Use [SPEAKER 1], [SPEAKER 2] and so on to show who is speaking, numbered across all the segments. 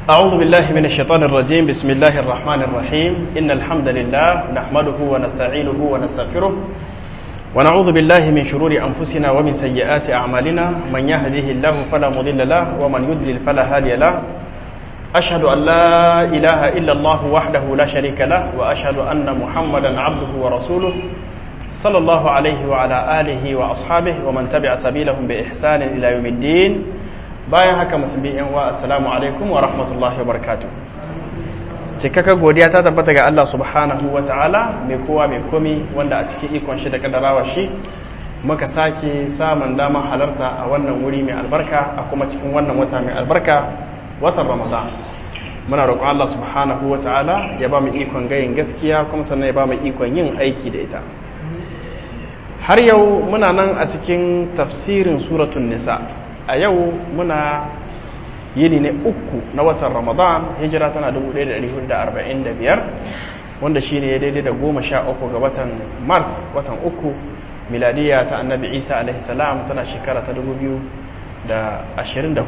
[SPEAKER 1] أعوذ بالله من الشيطان الرجيم بسم الله الرحمن الرحيم إن الحمد لله نحمده ونستعينه ونستغفره ونعوذ بالله من شرور أنفسنا ومن سيئات أعمالنا من يهده الله فلا مضل له ومن يضلل فلا هادي له أشهد أن لا إله إلا الله وحده لا شريك له وأشهد أن محمدا عبده ورسوله صلى الله عليه وعلى آله وأصحابه ومن تبع سبيلهم بإحسان إلى يوم الدين bayan haka musulmi yan wa assalamu alaikum wa rahmatullahi wa barakatuh cikaka godiya ta tabbata ga Allah subhanahu wa ta'ala mai kowa mai komi wanda a cikin ikon shi da kadarawa shi muka sake samun damar halarta a wannan wuri mai albarka a kuma cikin wannan wata mai albarka watan ramadan muna roƙon Allah subhanahu wa ta'ala ya ba mu ikon gayin gaskiya kuma sannan ya ba mu ikon yin aiki da ita har yau muna nan a cikin tafsirin suratun nisa a yau muna yini ne uku na watan ramadan hijira tana 1445 wanda shi ne ya daidai da goma sha uku ga watan mars watan uku miladiya ta annabi isa alaihissalam tana shekara ta 2024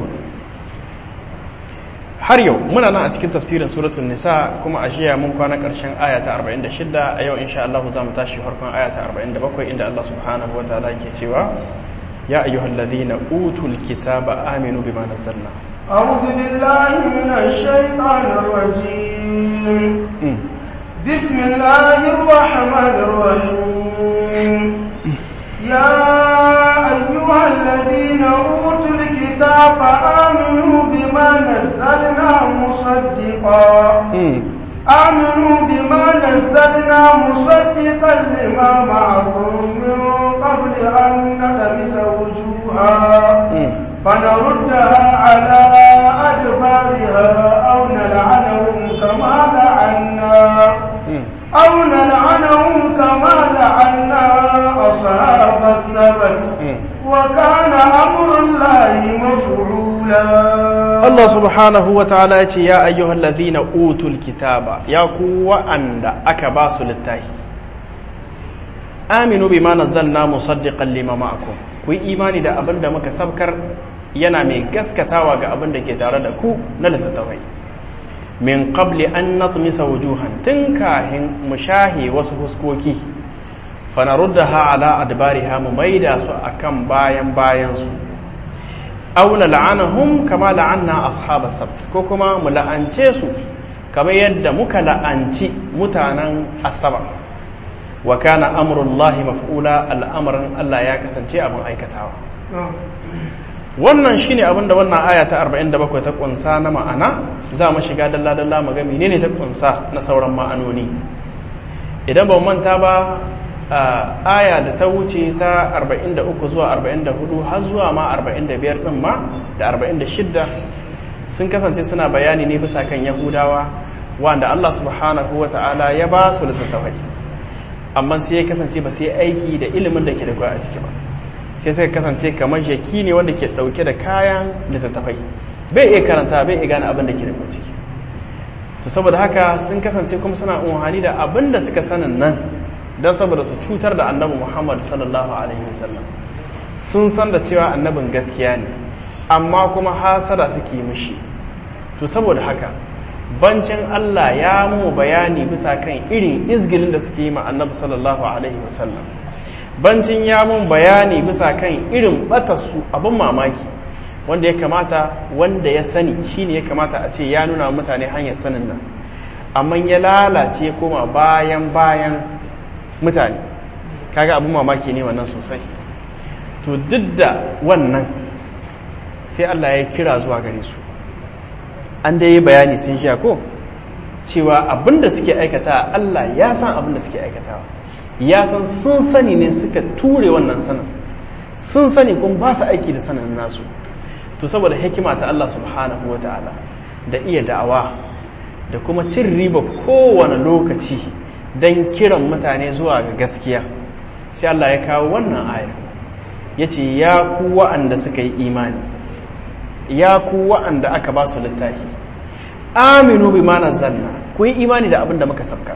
[SPEAKER 1] har yau muna nan a cikin tafsirin suratun nisa kuma a jiya mun kwana ƙarshen aya ta 46 a yau insha Allah za mu tashi farkon aya ta 47 inda Allah subhanahu wa ta'ala ke cewa يا أيها الذين أوتوا الكتاب آمنوا بما نزلنا
[SPEAKER 2] أعوذ بالله من الشيطان الرجيم بسم الله الرحمن الرحيم يا أيها الذين أوتوا الكتاب آمنوا بما نزلنا مصدقا آمنوا بما نزلنا مصدقا لما معكم من قبل أن نلبس وجوها فنردها على أدبارها أو نلعنهم كما لعنا أو نلعنهم كما لعنا أصحاب السبت وكان أمر الله مفعولا
[SPEAKER 1] Allah subhanahu wa ta'ala ya ce, Ya ayyuhal ladhina utul kitaba, ya ku wa'anda aka ba su littafi. Aminu bi ma nazzalna musaddiqan lima ma'akum. Ku yi imani da abin da muka sabkar yana mai gaskatawa ga abin da ke tare da ku na littattafai. Min qabli an natmisa wujuhan tun kahin mu shahe wasu huskoki. Fanaruddaha ala adbariha mu maida su akan bayan bayan su. auna la'anahum kama la'anna ashabas sabt ko kuma mu la'ance su kamar yadda muka la'anci mutanen asaba wa kana amrullahi maf'ula al'amarin Allah ya kasance abin aikatawa wannan shine abin da wannan aya ta 47 ta kunsa na ma'ana za mu shiga dalla dalla mu ga menene ta kunsa na sauran ma'anoni idan ba mu manta ba Uh, aya da ta wuce ta 43 zuwa 44 har zuwa ma 45 din ma da 46 sun kasance suna bayani ne bisa kan yahudawa wanda Allah subhanahu wa ta'ala ya ba su littattafai amma sai ya kasance ba sai aiki da ilimin da ke da a ciki ba sai sai kasance kamar jaki ne wanda ke dauke da kayan littattafai bai iya karanta bai iya gane abin da ke da ciki to saboda haka sun kasance kuma suna unhani da abin da suka sanin nan don saboda su cutar da annabi muhammad sallallahu alaihi wasallam sun san da cewa annabin gaskiya ne amma kuma hasada suke mishi to saboda haka bancin allah ya mu bayani bisa kan irin izgilin da suke yi ma annabi sallallahu alaihi wasallam bancin ya mun bayani bisa kan irin batarsu abin mamaki wanda ya kamata wanda ya sani shine ya kamata a ce ya nuna mutane hanyar sanin nan amma ya lalace koma bayan bayan mutane kaga abin mamaki ne wannan sosai to duk da wannan sai Allah ya kira zuwa gare su an da yi bayani sun sha ko cewa abin da suke aikata Allah ya san abin da suke aikatawa ya san sun sani ne suka ture wannan sanin sun sani kuma ba su aiki da sanin nasu to saboda hikima ta Allah subhanahu wa ta'ala da iya da'awa da kuma cin riba kowane lokaci don kiran mutane zuwa ga gaskiya sai Allah ya kawo wannan ayar ya ce ya ku wa'anda suka yi imani ya ku wa'anda aka ba su littafi aminu bi mana zanna ku yi imani da abin da muka sabkar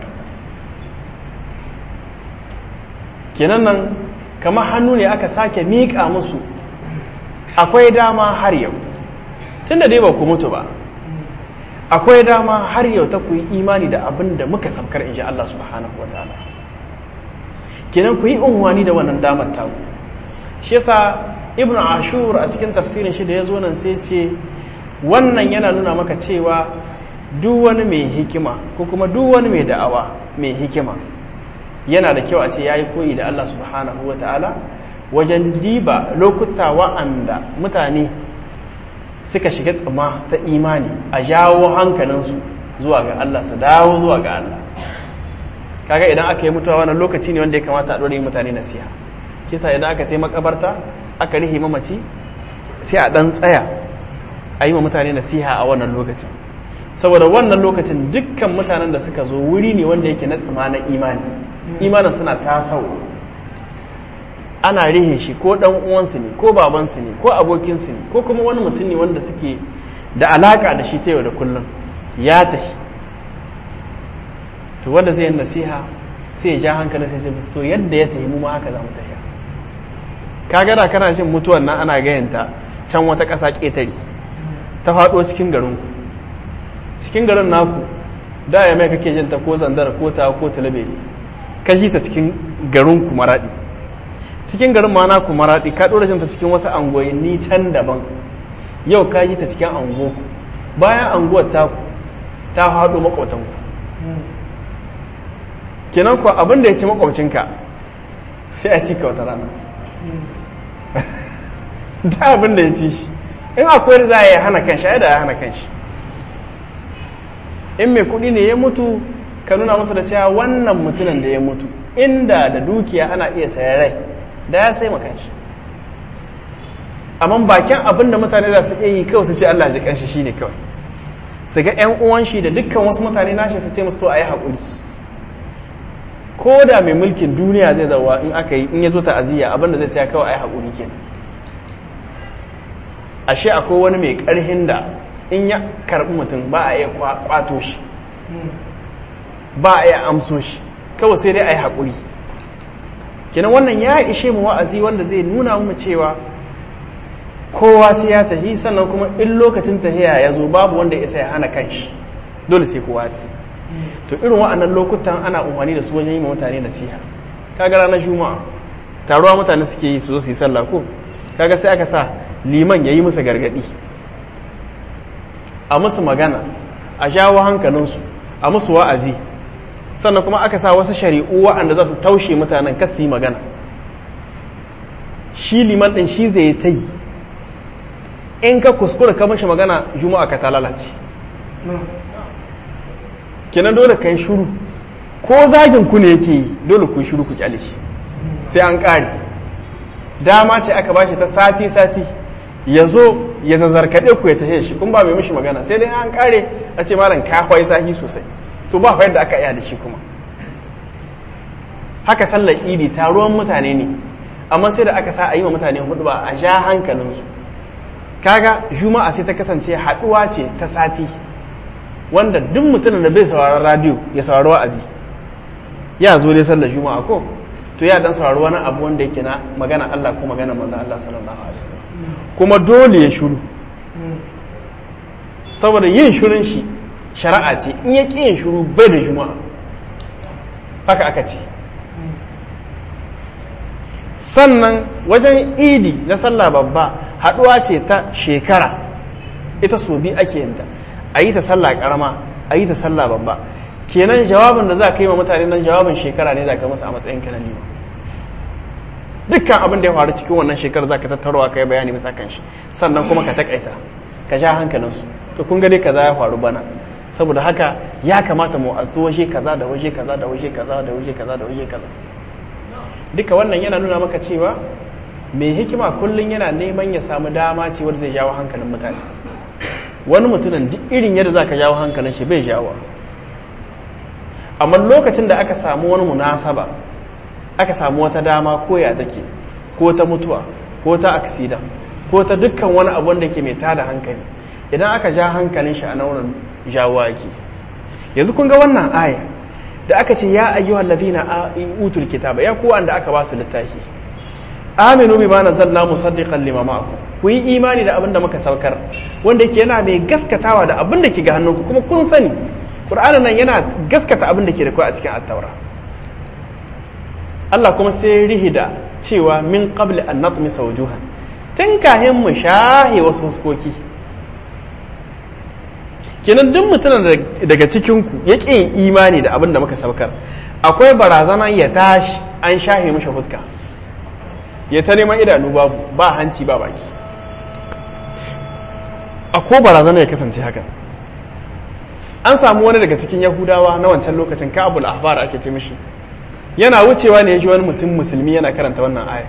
[SPEAKER 1] kenan nan kamar hannu ne aka sake miƙa musu akwai dama har yau tun da dai ba ku mutu ba akwai dama har yau ta ku yi imani da abin da muka samkar in ji Allah subhanahu wa ta'ala kenan ku yi unwani da wannan damar taku shi yasa ibn ashur a cikin tafsirin shi da ya zo nan sai ce wannan yana nuna maka cewa duk wani mai hikima ko kuma duk wani mai da'awa mai hikima yana da kyau a ce ya yi koyi da Allah subhanahu wa ta'ala wajen diba lokuta wa'anda mutane suka shiga tsima ta imani a jawo hankalinsu zuwa ga Allah su dawo zuwa ga Allah kaga idan aka yi mutuwa wannan lokaci ne wanda ya kamata a ɗore mutane nasiha kisa idan aka taimaka makabarta aka rihe mamaci sai a ɗan tsaya a yi ma mutane nasiha a wannan lokacin saboda wannan lokacin dukkan mutanen da suka zo wuri ne wanda yake na tsima na imani imanin suna tasau ana rihe shi ko dan uwansu ne ko babansu ne ko abokinsu ne ko kuma wani mutum ne wanda suke da alaka da shi ta yau da kullum ya tafi to wanda zai yi nasiha sai ya ja hankali sai sai to yadda ya tafi mu ma haka za mu tafiya kaga da kana jin mutuwan nan ana gayanta can wata ƙasa ƙetare ta faɗo cikin garin ku cikin garin naku da ya mai kake jin ta ko zandar ko ta ko talabere ka ji ta cikin garin ku maraɗi cikin garin ma naku maraɗi ka ɗora jin ta cikin wasu angoyinni can daban yau ka ji ta cikin ango bayan anguwar taku ta haɗo maƙotanku kenan kuwa abin da ya ci makwabcinka sai a cika wata rana da abin da ya ci shi in akwai za a yi hana kanshi ya da ya hana kanshi in mai kuɗi ne ya mutu ka nuna masa da cewa wannan mutumin da ya mutu inda da dukiya ana iya sayan rai da ya sai makanshi amma bakin abin da mutane za su iya yi kawai su ce Allah ji kanshi shine kawai su ga 'yan uwan shi da dukkan wasu mutane nashi su ce musu to a yi haƙuri ko da mai mulkin duniya zai zauwa in aka yi in ya zo ta'aziyya abinda zai ce kawai ai haƙuri ke ashe akwai wani mai ƙarhin da in ya karɓi mutum ba a iya kwato shi ba a iya amso shi kawai sai dai ai haƙuri kenan wannan ya ishe mu wa'azi wanda zai nuna mu cewa kowa sai ya tahi sannan kuma in lokacin tahiya ya zo babu wanda ya isa ya hana kanshi dole sai kowa ta to irin wa'annan lokutan ana umarni da su wajen yi ma mutane nasiha kaga ranar juma'a taruwa mutane suke yi su zo su yi sallah ko kaga sai aka sa liman ya yi musu gargadi a musu magana a jawo hankalinsu a musu wa'azi sannan kuma aka sa wasu shari'u wa'anda za su taushe mutanen kas yi magana shi liman ɗin shi zai ta yi in ka kuskura ka mashi magana juma'a ka ta lalace kenan dole ka yi shuru ko zagin ku ne yake yi dole ku yi shuru ku kyale shi sai an ƙare dama ce aka bashi ta sati-sati ya zo ya zazzarkaɗe ku ya tafiye shi kun ba mai mishi magana sai dai an ƙare a ce malam ka kwai sahi sosai to ba yadda aka iya da shi kuma haka sallar idi taruwan mutane ne amma sai da aka sa a yi wa mutane hudu ba a ja hankalinsu kaga juma'a sai ta kasance haɗuwa ce ta sati wanda duk mutumin da bai sauraron radio ya saurari wa'azi ya zo dai sallar juma'a ko to ya dan saurari wani abu wanda yake na magana Allah ko magana manzon Allah sallallahu alaihi wasallam kuma dole ya shiru saboda yin shirin shi shari'a ce in ya yin shiru bai da juma'a haka aka ce sannan wajen idi na sallah babba haɗuwa ce ta shekara ita so bi ake yinta a yi ta sallah karama a yi ta sallah babba kenan jawabin da za ka yi wa mutane nan jawabin shekara ne za ka musu a matsayin ka na lima dukkan abin da ya faru cikin wannan shekarar za ka tattarowa ka yi bayani bisa kan shi sannan kuma ka takaita ka sha hankalinsu to kun dai kaza ya faru bana saboda haka ya kamata mu azu waje kaza da waje kaza da waje kaza da waje kaza da waje kaza duka wannan yana nuna maka cewa mai hikima kullum yana neman ya samu dama cewar zai jawo hankalin mutane wani mutumin duk irin yadda za ka jawo hankalin shi bai jawo amma lokacin da aka samu wani munasaba aka samu wata dama ko ya take ko ta mutuwa ko ta aksida ko ta dukkan wani abu wanda ke mai tada hankali idan aka ja hankalin shi a naurin jawo ake yanzu kun ga wannan aya da aka ce ya ayyuhal ladina utul kitaba ya kuwa da aka ba su littafi aminu bima nazzalna musaddiqan lima ma'akum ku yi imani da abin da muka saukar wanda yake yana mai gaskatawa da abin da ke ga hannunku kuma kun sani qur'anin nan yana gaskata abin da ke da kai a cikin at-taura Allah kuma sai rihida cewa min qabli an natmisa wujuhan tun kahin mu shahe wasu huskoki kenan duk mutumin daga cikinku ya ƙi imani da abin da muka saukar akwai barazana ya tashi an shahe mishi fuska ya ta neman idanu babu ba hanci ba baki akwai barazana ya kasance haka an samu wani daga cikin yahudawa na wancan lokacin kabul ahbar ake ce mishi yana wucewa ne ya ji wani mutum musulmi yana karanta wannan aya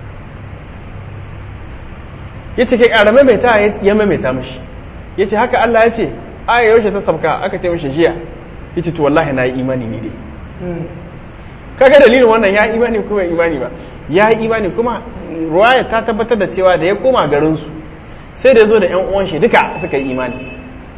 [SPEAKER 1] ya ce kai ƙara maimaita ya maimaita mishi ya ce haka Allah ya ce aya yaushe ta sabka aka ce mishi jiya ya ce to wallahi na yi imani ne dai kaga dalilin wannan ya imani kuma imani ba ya yi imani kuma ruwaya ta tabbatar da cewa da ya koma garinsu sai da ya zo da yan uwan shi duka suka yi imani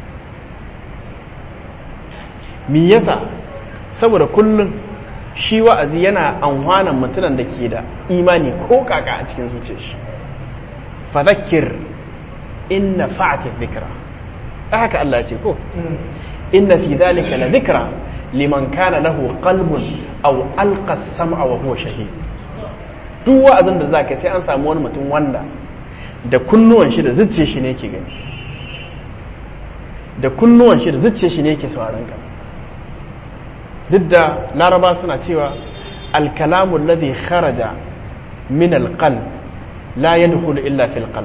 [SPEAKER 1] me yasa saboda kullum shi wa'azi yana anhwanan mutumin da ke da imani ko kaka a cikin zuciyar shi fadhakkir inna fa'ati dhikra haka Allah ce ko inna fi dhalika la dhikra liman kana lahu qalbun aw alqa as-sam'a wa huwa shahid duk wa'azin da zaka sai an samu wani mutum wanda da kunnuwan shi da zuciyar shi ne yake gani da kunnuwan shi da zuciyar shi ne yake sauraron ka duk da laraba suna cewa alkalamu alladhi kharaja min alqalb la yadkhulu illa fil qalb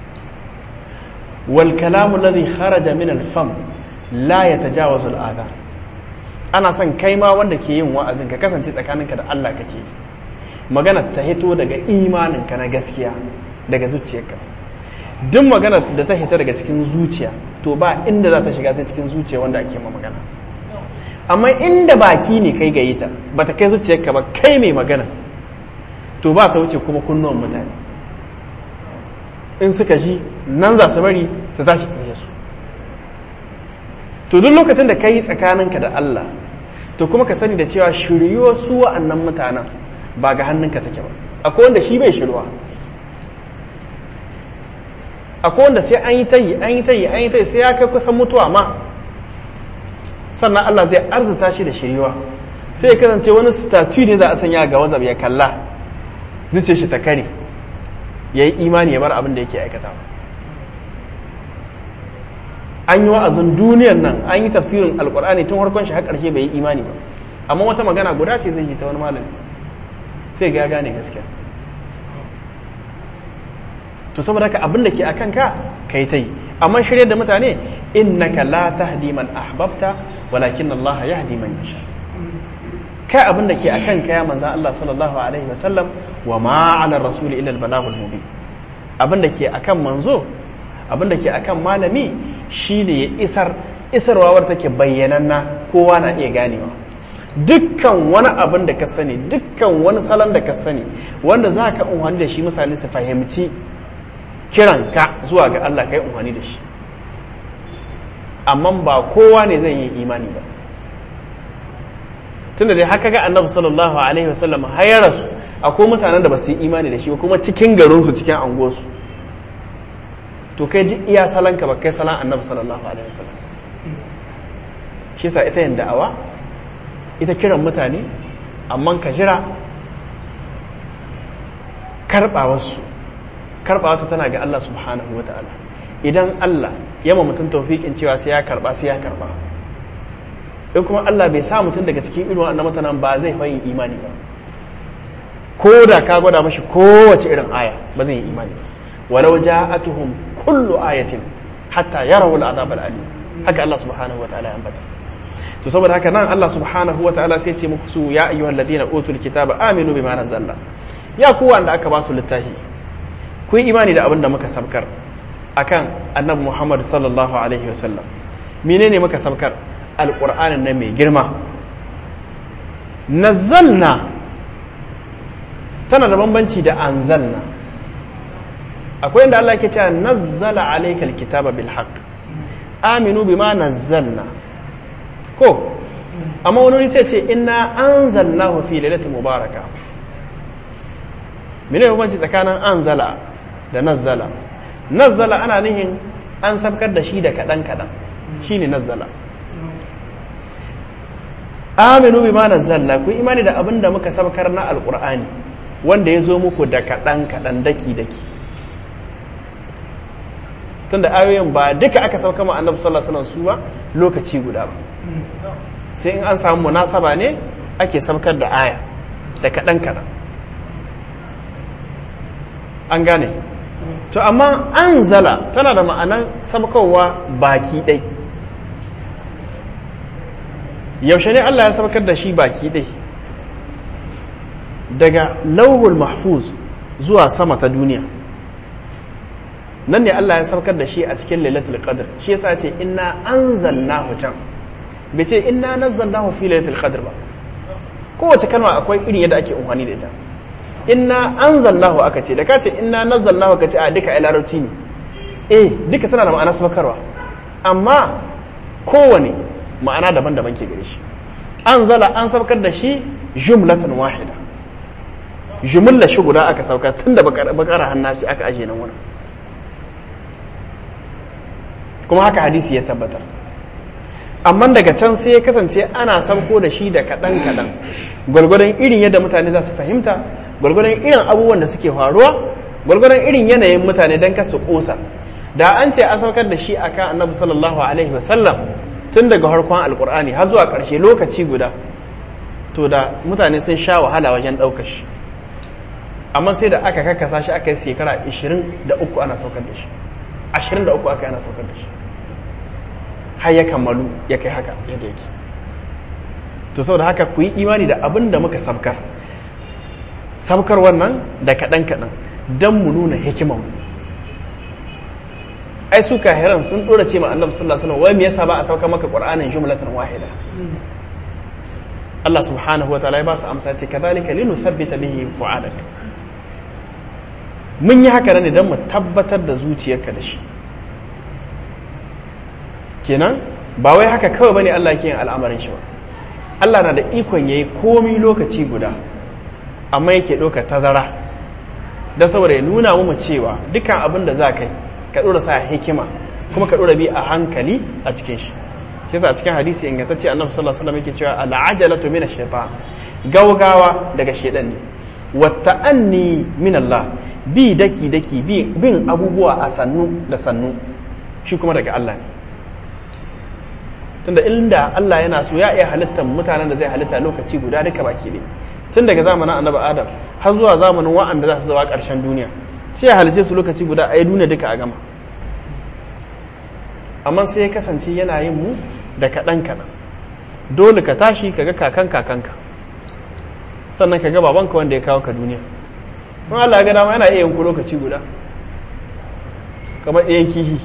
[SPEAKER 1] wal kalamu alladhi kharaja min alfam la yatajawazu al ana son kai ma wanda ke yin wa'azin ka kasance tsakaninka da Allah kake magana ta hito daga imaninka na gaskiya daga zuciyarka duk magana da ta hita daga cikin zuciya to ba inda za ta shiga sai cikin zuciya wanda ake ma magana amma inda baki ne kai gayi ta ba ta kai zuciyarka ba kai mai magana to ba ta wuce kuma kunnuwan mutane in suka ji nan za su bari su tashi tsaye su to duk lokacin da ka yi tsakaninka da Allah to kuma ka sani da cewa shiryuwa su wa'annan mutanen ba ga hannunka take ba akwai wanda shi bai shirwa akwai wanda sai an yi ta yi an yi ta yi an yi ta yi sai ya kai kusan mutuwa ma sannan Allah zai arzuta shi da shiriwa sai ya kasance wani statue ne za a sanya ga wazab ya kalla zuce shi ta kare ya yi imani ya bar abin da yake aikata an yi wa'azin duniyan nan an yi tafsirin alkur'ani tun harkon shi har ƙarshe bai yi imani ba amma wata magana guda ce zai ji ta wani malami sai ga gane gaskiya to saboda haka abin da ke a kanka ka yi ta yi amma shirya da mutane innaka la tahdi man ahbabta walakin Allah yahdi man yasha kai abin da ke a kanka ya manzan Allah sallallahu alaihi wasallam wa ma ala rasuli illa al-balaghul mubin abin da ke akan manzo abin da ke akan malami shine ya isar isarwawar take bayyananna kowa na iya ganewa dukkan wani abin da ka sani dukkan wani salon da ka sani wanda za ka unhani da shi misali su fahimci kiranka zuwa ga Allah ka yi unhani da shi amma ba kowa ne zai yi imani ba tunda dai haka ga annabi sallallahu alaihi wasallam har rasu akwai mutanen da ba su yi imani da shi ba kuma cikin garinsu cikin anguwarsu to kai ji iya salanka ba kai salan annabi sallallahu alaihi wasallam shi sa ita yin da'awa ita kiran mutane amma ka jira karɓawarsu karɓawarsu tana ga Allah subhanahu wa ta'ala idan Allah ya ma mutum taufiƙin cewa sai ya karɓa sai ya karɓa in kuma Allah bai sa mutum daga cikin irin wannan mutanen ba zai fayin imani ba ko da ka gwada mashi kowace irin aya ba zai yi imani ba walau ja'atuhum kullu ayatin hatta yarawu al'adab al'alim haka Allah subhanahu wa ta'ala ya ambata to saboda haka nan Allah subhanahu wa ta'ala sai ce muku su ya ayyuhal ladina utul kitaba aminu bima nazzalna ya ku wanda aka ba su littafi ku yi imani da abin da muka sabkar akan annabi Muhammad sallallahu alaihi wasallam menene muka sabkar alqur'anin nan mai girma nazzalna tana da bambanci da anzalna akwai inda Allah ke cewa nazzala alayka alkitaba bil haqq aminu bima nazzalna ko amma wani sai ce inna anzalnahu fi lailatin mubaraka mene bambanci tsakanin anzala da nazzala nazzala ana nihin an sabkar da shi da kaɗan kaɗan shine nazzala aminu bima nazzalna ku imani da abin da muka sabkar na alqur'ani wanda ya zo muku da kaɗan kaɗan daki daki tunda ayoyin ba duka aka sauka ma annabi sallallahu alaihi wasallam su ba lokaci guda ba sai in an samu munasaba ne ake sabkar da aya da kaɗan kaɗan an gane to amma anzala tana da ma'anar sabkowa baki ɗai yaushe ne Allah ya sabkar da shi baki ɗai daga lauhul mahfuz zuwa sama ta duniya nan ne Allah ya sabkar da shi a cikin lailatul qadr shi yasa ce inna anzalnahu can bai ce inna nazzalnahu fi lailatul qadr ba kowace kalma akwai irin yadda ake amfani da ita inna anzalnahu aka ce da ka ce inna nazzalnahu ka ce a duka ai larabci ne eh duka suna da ma'ana sabkarwa amma kowane ma'ana daban-daban ke gare shi anzala an sabkar da shi jumlatan wahida jumla shi guda aka sauka tun da bakara hannasi aka aje nan wurin kuma haka hadisi ya tabbatar amma daga can sai ya kasance ana sauko da shi da kaɗan-kaɗan gwargwadon irin yadda mutane za su fahimta gwargwadon irin abubuwan da suke faruwa gwargwadon irin yanayin mutane don kasu ƙosa da an ce an saukar da shi akan annabi sallallahu alaihi wasallam tun daga harkon alkur'ani har zuwa ƙarshe lokaci guda to da mutane sun sha wahala wajen ɗaukar shi amma sai da aka kakkasa shi aka yi shekara 23 ana saukar da shi 23 aka yi ana saukar da shi har ya kammalu ya kai haka yadda yake to saboda haka ku yi imani da abin da muka sabkar sabkar wannan da kaɗan-kaɗan don mu nuna hikiman ai su kahiran sun ɗora ce ma annabi sallallahu alaihi wasallam wai me yasa ba a sauka maka qur'anin jumlatan wahida Allah subhanahu wa ta'ala ya ba su amsa ce kadhalika linuthabbita bihi fu'adak mun yi haka ne don mu tabbatar da zuciyarka da shi kenan ba wai haka kawai bane Allah ke yin al'amarin shi ba Allah na da ikon yayi komi lokaci guda amma yake ɗauka tazara da saboda ya nuna mu cewa dukkan abin da za ka yi ka ɗora sa hikima kuma ka ɗora bi a hankali a cikin shi shi yasa a cikin hadisi ingantacce annabi sallallahu alaihi wasallam yake cewa al'ajalatu min ash-shaytan gaugawa daga shedan ne wa ta'anni min Allah bi daki daki bin abubuwa a sannu da sannu shi kuma daga Allah ne tunda inda Allah yana so ya iya halittar mutanen da zai halitta lokaci guda duka baki ne tun daga zamanin annabi adam har zuwa zamanin wa'anda za su zawa ƙarshen duniya sai ya halice su lokaci guda a yi duniya duka a gama amma sai ya kasance yana yin mu da kaɗan kaɗan dole ka tashi ka ga kakan kakanka sannan ka ga babanka wanda ya kawo ka duniya in Allah ya ga dama yana iya yanku lokaci guda kamar ɗayan kihi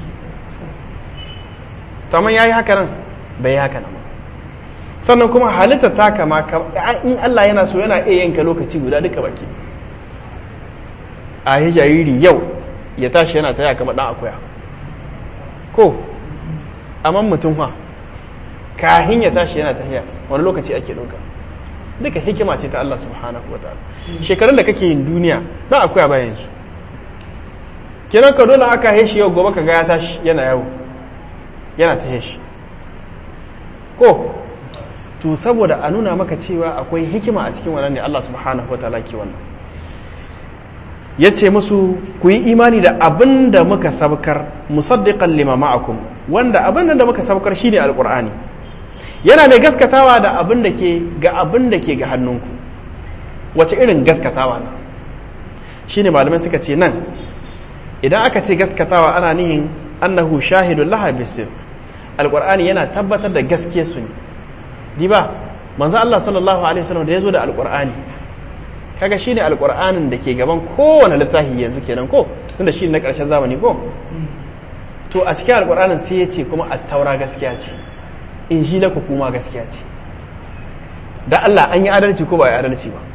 [SPEAKER 1] tamam ya yi haka nan bai yi haka nan ba sannan kuma halitta ta kama in Allah yana so yana iya yanka lokaci guda duka baki a yi jariri yau ya tashi yana taya kama ɗan akuya ko amma mutum ha kahin ya tashi yana tahiya wani lokaci ake ɗauka duka hikima ce ta Allah subhanahu wa ta'ala shekarun da kake yin duniya ɗan akuya bayan su kenan ka dole aka heshi yau gobe ka ga ya tashi yana yawo yana ta shi ko to saboda a nuna maka cewa akwai hikima a cikin wannan ne Allah subhanahu wa ta'ala ke wannan ya ce musu ku yi imani da abin da muka sabkar musaddiqan lima ma'akum wanda abin da muka sabkar shine alqur'ani yana mai gaskatawa da abin da ke ga abin da ke ga hannunku wace irin gaskatawa na shine malamai suka ce nan idan aka ce gaskatawa ana nihin annahu shahidun laha bisir alqur'ani yana tabbatar da gaske su ne diba manzo Allah sallallahu alaihi wasallam da yazo da alqur'ani kaga shine alqur'anin da ke gaban kowane littafi yanzu kenan ko tunda shi na karshen zamani ko to a cikin alqur'anin sai ya ce kuma at-taura gaskiya ce injila ku kuma gaskiya ce da Allah an yi adalci ko ba yi adalci ba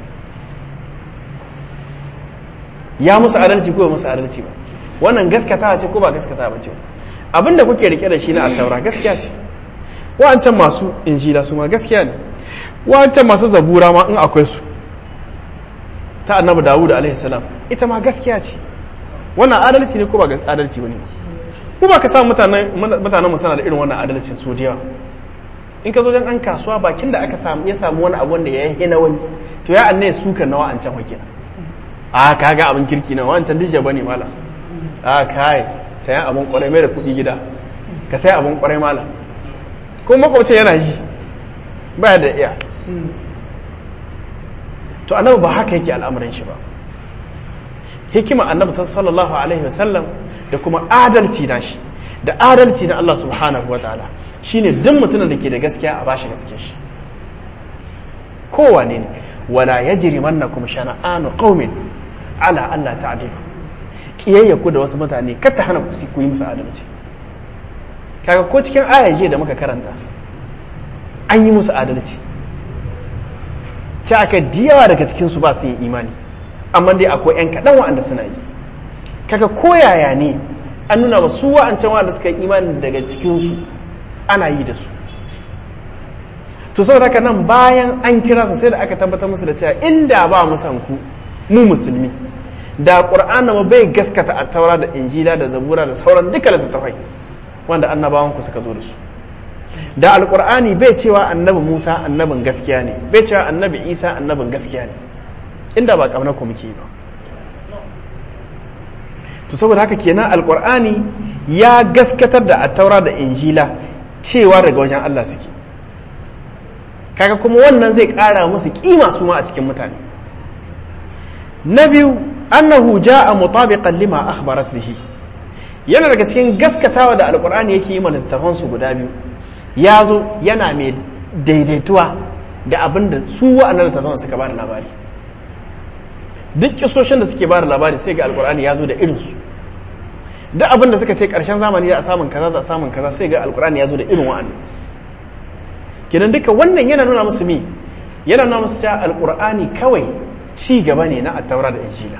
[SPEAKER 1] ya musu adalci ko ba musu adalci ba wannan gaskata ce ko ba gaskata ba ce abinda kuke rike da shi na at-taura gaskiya ce wa'ancan masu injila su ma gaskiya ne wa'ancan masu zabura ma in akwai su ta annabi dawud alaihi salam ita ma gaskiya ce wannan adalci ne ko ba adalci bane ko ba ka samu mutanen mutanen mu sana da irin wannan adalcin so da yawa in ka zo jan an kasuwa bakin da aka samu ya samu wani abu wanda ya yi na wani to ya anne su kan nawa an can wakina a kaga abin kirki na wancan dije bane mala a kai sayan abin kwarai mai da kuɗi gida ka sai abin kwarai mala ko makwabcin yana ji baya da iya to annabi ba haka yake al'amuran shi ba hikima annabi ta sallallahu alaihi wasallam da kuma adalci na shi da adalci na Allah subhanahu wa ta'ala shine duk mutumin da ke da gaskiya a bashi gaskiya shi kowane ne wala yajri mannakum shana'anu qaumin ala Allah ta'dilu kiyayya ku da wasu mutane kar ta hana ku ku yi musu adalci kaga ko cikin ayaje da muka karanta an yi musu adalci ci aka diyawa daga cikinsu ba su yin imani amma dai akwai 'yan kaɗan wa'anda suna yi kaga koyaya ne an nuna ba su wa'ancan wa'anda suka yi imani daga cikinsu ana yi da su to saboda haka nan bayan an kira su sai da aka tabbatar musu da cewa inda ba mu san ku mu musulmi da qur'ana ma bai gaskata a taura da injila da zabura da sauran duka littattafai wanda annabawan ku suka zo da su da alkur'ani bai cewa annabi musa annabin gaskiya ne bai cewa annabi isa annabin gaskiya ne inda ba kamar ku muke ba to saboda haka kenan alkur'ani ya gaskatar da attaura da injila cewa daga wajen allah suke kaga kuma wannan zai kara musu kima su ma a cikin mutane na biyu annahu ja'a mutabiqan lima akhbarat bihi yana daga cikin gaskatawa da alkur'ani yake yi mana littafansu guda biyu ya zo yana mai daidaituwa da abin da su wa'annan littattafan suka ba da labari duk kisoshin da suke ba da labari sai ga alkur'ani ya zo da irinsu duk abin da suka ce karshen zamani za a samun kaza za a samun kaza sai ga alkur'ani ya zo da irin wa'annan kenan duka wannan yana nuna musu mi yana nuna musu cewa alkur'ani kawai ci gaba ne na attaura da injila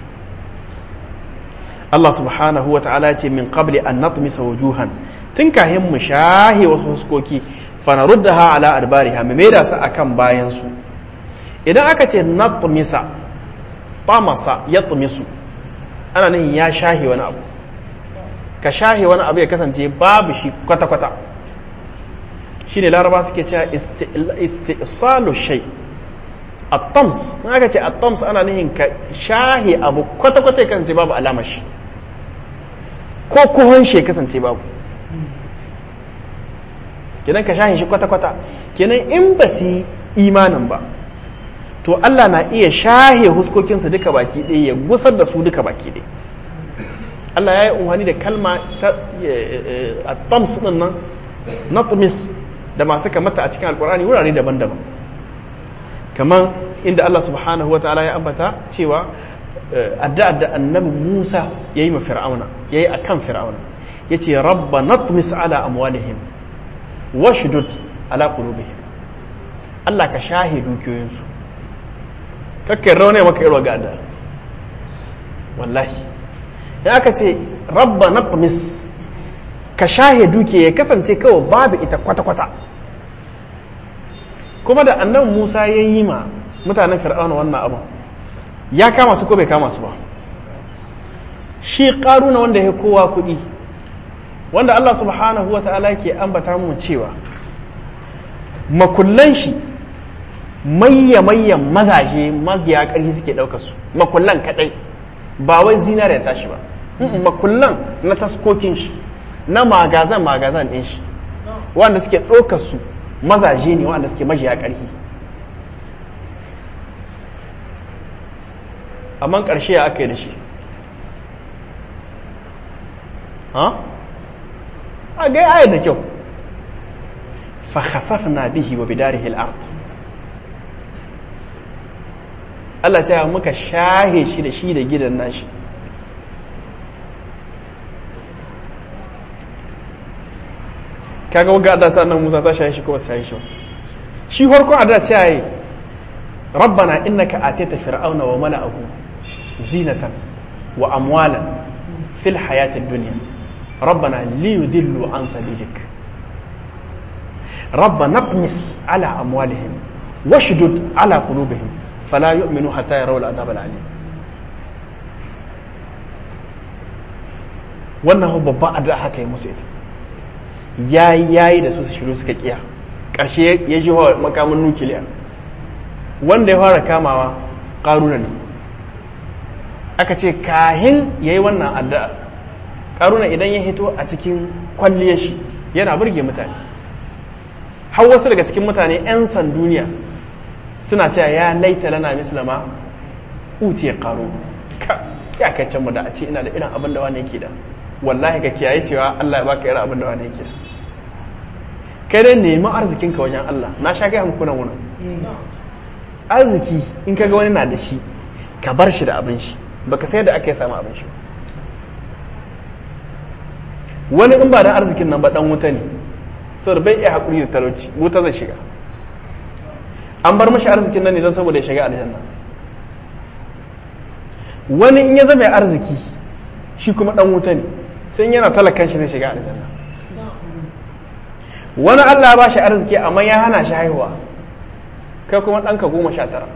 [SPEAKER 1] Allah subhanahu wa ta'ala ce min qabli an natmisa wujuhan tun kahin mu shahe wasu huskoki fanaruddaha ala adbariha mu maida su akan bayan su idan aka ce natmisa tamasa yatmisu ana nan ya shahe wani abu ka shahe wani abu ya kasance babu shi kwata kwata shine laraba suke cewa istisalu shay at-tams in aka ce at-tams ana nihin ka shahe abu kwata kwata ya kasance babu alamar shi ko kuhon shi ya kasance babu kenan ka shahin shi kwata-kwata kenan in ba su imanin ba to Allah na iya shahe huskokinsa duka baki ɗaya ya gusar da su duka baki ɗaya Allah ya yi umarni da kalma ta tams ɗin nan natmis da masu kamata a cikin alkur'ani wurare daban-daban kamar inda Allah subhanahu wa ta'ala ya ambata cewa addu'a da annabi Musa ya yi ma fir'auna ya yi a kan fir'auna ya ce rabba natmis ala amwalihim washdud ala qulubihim Allah ka shahe dukiyoyinsu kakkai raune maka irwa ga da wallahi ya aka ce rabba natmis ka shahe dukiya ya kasance kawai babu ita kwata-kwata kuma da annabi Musa ya yi ma mutanen fir'auna wannan abin ya kama su ko bai kama su ba shi ƙaruna wanda ya kowa kuɗi wanda Allah subhanahu wa ta'ala ke ambata mu cewa makullan shi mayya-mayyan mazaje maziya ƙarfi suke ɗaukar su makullan kaɗai ba wai zinariya tashi ba makullan na taskokin shi na magazan magazan ɗin shi wanda suke ɗaukar su mazaje ne wanda suke majiya ƙarfi amma ƙarshe ya aka yi da shi a ga ayar da kyau fa khasafna bihi wa bidarihi al-ard Allah ce muka shahe shi da shi da gidan nashi kaga waga adda ta nan Musa ta shahe shi ko ba ta shahe shi shi farkon adda ce yayi rabbana innaka atita fir'auna wa mala'ahu zinatan wa amwalan fil hayati dunya rabbana liyudillu an sabilik ربنا اطمس على أموالهم واشدد على قلوبهم fala yu'minu hatta yarawul azab al-alim wannan babban addu'a haka yi musu ita yayi yayi da su su shiru suka kiya karshe ya ji wa makamin nukiliya wanda ya fara kamawa karuna ne aka ce kahin yayi wannan addu'a karuna idan ya hito a cikin kwalliyar shi yana burge mutane har wasu daga cikin mutane 'yan san duniya suna cewa ya laita lana mislama utiya karo ka ya kai can mu da a ce ina da irin abin da wani yake da wallahi ka kiyaye cewa Allah ya baka irin abin da wani yake da kai dai nemi arzikin ka wajen Allah na sha gaya muku nan wannan arziki in kaga wani na da shi ka bar shi da abin shi baka sai da aka yi samu abin shi wani in ba da arzikin nan ba dan wuta ne saboda bai iya haƙuri da talauci wuta zai shiga an bar mashi arzikin nan ne don saboda ya shiga aljanna wani in ya zama arziki shi kuma dan wuta ne sai yana talakan shi zai shiga aljanna wani Allah ya ba shi arziki amma ya hana shi haihuwa kai kuma ɗanka goma sha tara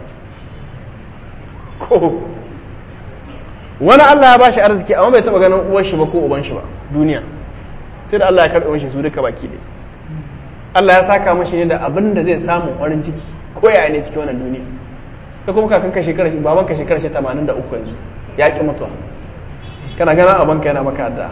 [SPEAKER 1] ko wani Allah ya ba shi arziki amma bai taɓa ganin uwar shi ba ko uban shi ba duniya sai da Allah ya karɓe mashi su duka baki ɗaya Allah ya saka mashi ne da abin da zai samu farin ciki ko yaya ne cikin wannan duniya ka kuma kakan ka shekara baban ka shekara shi 83 yanzu ya ki mutuwa kana ganin abin ka yana maka addu'a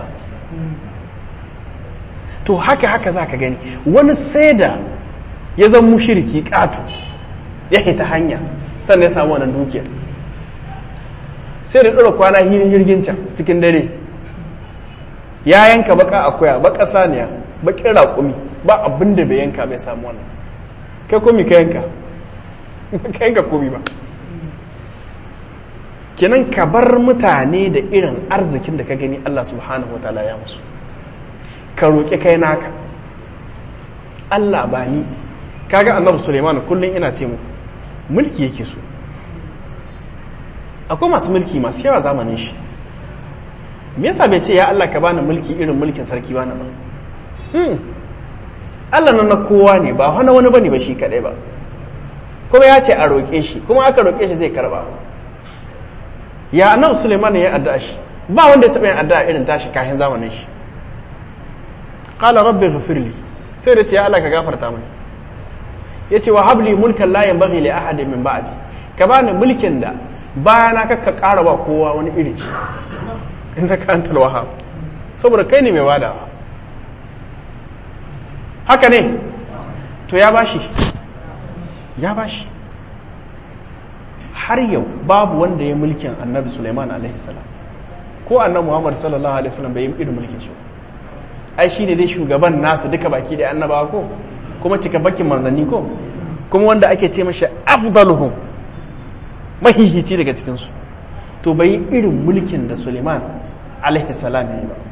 [SPEAKER 1] to haka haka za ka gani wani sai da ya zan mushiriki ƙato ya hita hanya sannan ya samu wannan dukiya sai da ɗora kwana hirin jirgin can cikin dare ya yanka baka akuya baka saniya bakin raƙumi ba abin da bai yanka bai samu wannan kai komi ka yanka ka yanka komi ba kenan ka bar mutane da irin arzikin da ka gani Allah subhanahu wa ta'ala ya musu ka roƙi kai naka Allah ba ni kaga annabi Suleiman kullum ina ce mu mulki yake so akwai masu mulki masu yawa zamanin shi me yasa bai ce ya Allah ka bani mulki irin mulkin sarki bana ba Allah nan na kowa ne ba wani wani bane ba shi kadai ba kuma ya ce a roƙe shi kuma aka roƙe shi zai karba ya annabi Suleiman ya addu'a shi ba wanda ya taɓa yin addu'a irin tashi kafin zamanin shi qala rabbi ghfirli sai da ce ya Allah ka gafarta mini yace wa habli mulkan la yanbaghi li ahadin min ba'di ka bani mulkin da bayana ka ka ƙara ba kowa wani iri innaka antal wahhab saboda kai ne mai badawa haka ne to ya bashi ya bashi har yau babu wanda ya mulkin annabi Sulaiman alaihi salam ko annabi Muhammad sallallahu alaihi wasallam bai yi irin mulkin shi ai shine dai shugaban nasu duka baki da annabawa ko kuma cika bakin manzanni ko kuma wanda ake ce mashi afdaluhum mahihici daga cikin su to bai yi irin mulkin da Sulaiman alaihi salam ya yi ba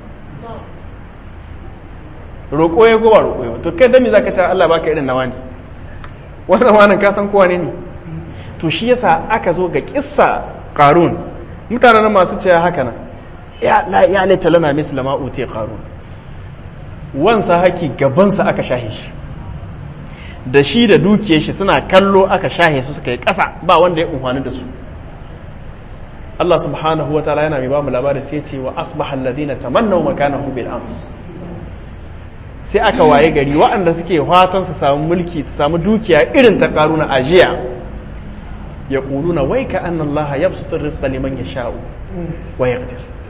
[SPEAKER 1] roƙo ya gowa roƙo ya to kai dami zaka ce Allah baka irin nawa ne wannan wannan ka san kowa ne ne to shi yasa aka zo ga kissa qarun mutanen masu cewa haka nan ya la ya laita lana misla ma uti qarun wansa haki gabansa aka shahe shi da shi da dukiyar shi suna kallo aka shahe su suka yi ƙasa ba wanda ya umfani da su Allah subhanahu wa ta'ala yana mai ba mu labari sai ce wa asbaha alladhina tamannaw makanahu bil ams sai aka waye gari waɗanda suke fatan su samu mulki su samu dukiya irin ta karuna ajiya ya ƙuluna wai ka an Allah ya su rizqa liman ya sha'u wa ya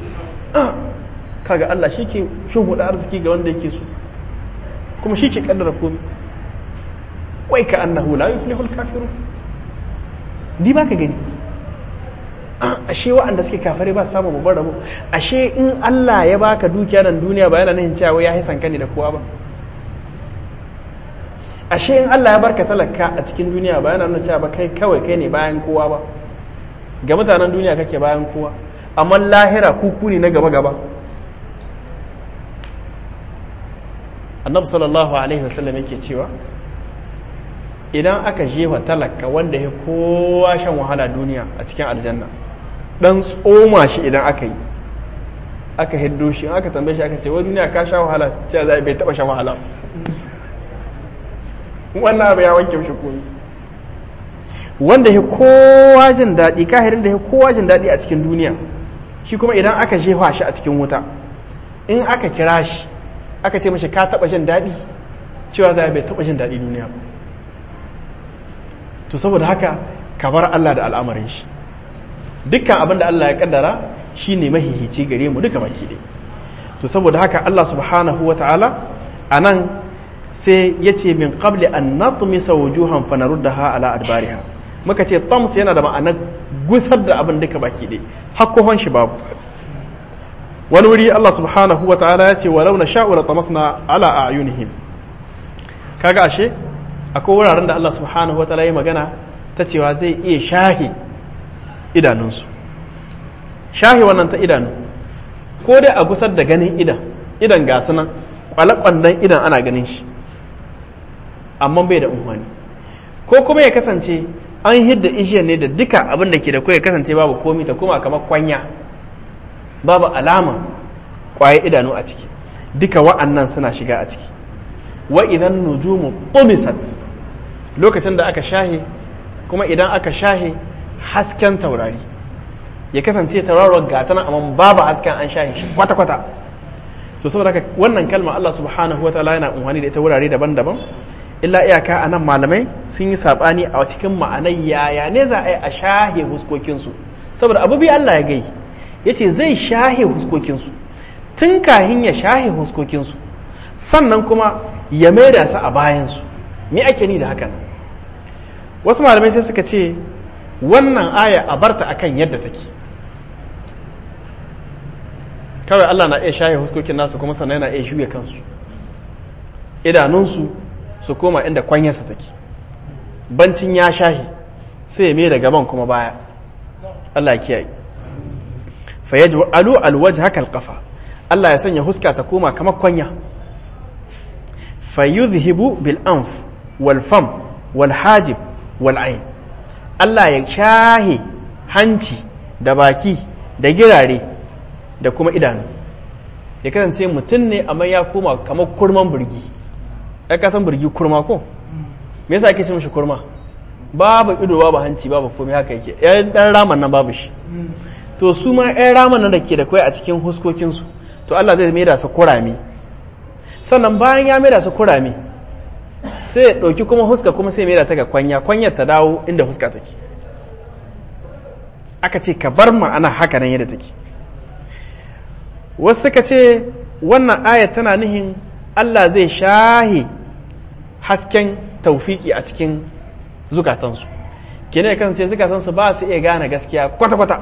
[SPEAKER 1] kaga Allah shi ke shuhuda arziki ga wanda yake so kuma shi ke kaddara komai wai ka annahu la yuflihul kafirun di ba ka gani ashe waɗanda suke kafare ba samu babbar rabo ashe in Allah ya baka dukiya nan duniya ba yana nufin cewa ya hisan ka ne da kowa ba ashe in Allah ya barka talaka a cikin duniya ba yana nuna cewa ba kai kawai kai ne bayan kowa ba ga mutanen duniya kake bayan kowa amma lahira kuku ne na gaba gaba annabi sallallahu alaihi wasallam yake cewa idan aka jefa talaka wanda ya kowa shan wahala duniya a cikin aljanna dan tsoma shi idan aka yi aka hiddo shi aka tambaye shi aka ce wani duniya ka sha wahala cewa zai bai taba shan wahala wannan abu ya wanke mishi komi wanda ya kowa jin daɗi kahirin da ya kowa jin daɗi a cikin duniya shi kuma idan aka jefa shi a cikin wuta in aka kira shi aka ce mashi ka taɓa jin daɗi cewa za bai taɓa jin daɗi duniya ba to saboda haka ka bar Allah da al'amarin shi dukkan abin da Allah ya kaddara shi ne mahihici gare mu duka baki ɗaya to saboda haka Allah subhanahu wa ta'ala a nan sai ya ce min qabli an natmisa wujuhan fa naruddaha ala adbariha muka ce tams yana da ma'anar gusar da abin duka baki ɗaya hakkohon shi babu wani wuri Allah subhanahu wa ta'ala ya ce walau na sha'ura tamasna ala a'yunihim kaga ashe akwai wuraren da Allah subhanahu wa ta'ala ya magana ta cewa zai iya shahi idanunsu shahi wannan ta idanu ko dai a gusar da ganin idan idan ga nan kwale-kwandon idan ana ganin shi amma bai da umarni ko kuma ya kasance an hidda ishiyar ne da duka abin da ke da ya kasance babu komi ta kuma kamar kwanya babu alama kwaye idanu a ciki duka wa'annan suna shiga a ciki wa idan nujumu tumisat lokacin da aka shahe kuma idan aka shahe hasken taurari ya kasance tauraron gatana amma babu hasken an shahe shi kwata-kwata to saboda haka wannan kalma Allah subhanahu wa ta'ala yana unhani da ita wurare daban-daban illa iyaka a nan malamai sun yi saɓani a cikin ma'anai yaya ne za a yi a shahe huskokinsu saboda abu bi Allah ya gai ya ce zai shahe huskokinsu tun kahin ya shahe huskokinsu sannan kuma ya maida su a bayansu me ake ni da hakan wasu malamai sai suka ce wannan aya a barta akan yadda take kawai Allah na iya shahe huskokin nasu kuma sannan yana iya shuya kansu idanunsu su koma inda kwanyarsa take bancin ya shahi sai ya mai da gaban kuma baya Allah ya kiyaye fa yaj'alu alwajha haka alqafa Allah ya sanya huska ta koma kamar kwanya fa yudhhibu bil anf wal fam wal hajib wal ayn Allah ya shahi hanci da baki da girare da kuma idanu ya kasance mutum ne amma ya koma kamar kurman burgi ai ka san burgi kurma ko me yasa ake ce mishi kurma babu ido babu hanci babu komai haka yake yan dan raman nan babu shi to su ma yan raman nan da ke da kai a cikin huskokin su to Allah zai maida su kurame sannan bayan ya maida su kurame sai ya dauki kuma huska kuma sai ya maida ta ga kwanya kwanyar ta dawo inda huska take aka ce ka bar ma'ana haka nan yadda take wasu suka ce wannan ayat tana nihin Allah zai shahe hasken taufiki a cikin zukatansu kenan ya kasance zukatansu ba su iya gane gaskiya kwata-kwata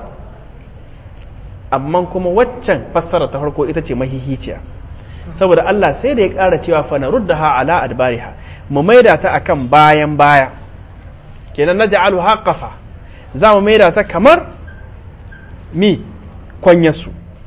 [SPEAKER 1] amma kuma waccan fassara ta farko ita ce mahihiciya saboda Allah sai da ya ƙara cewa fa naruddaha ala adbariha mu maida ta akan bayan baya kenan na ja'alu haqqafa za mu maida ta kamar mi kwanyarsu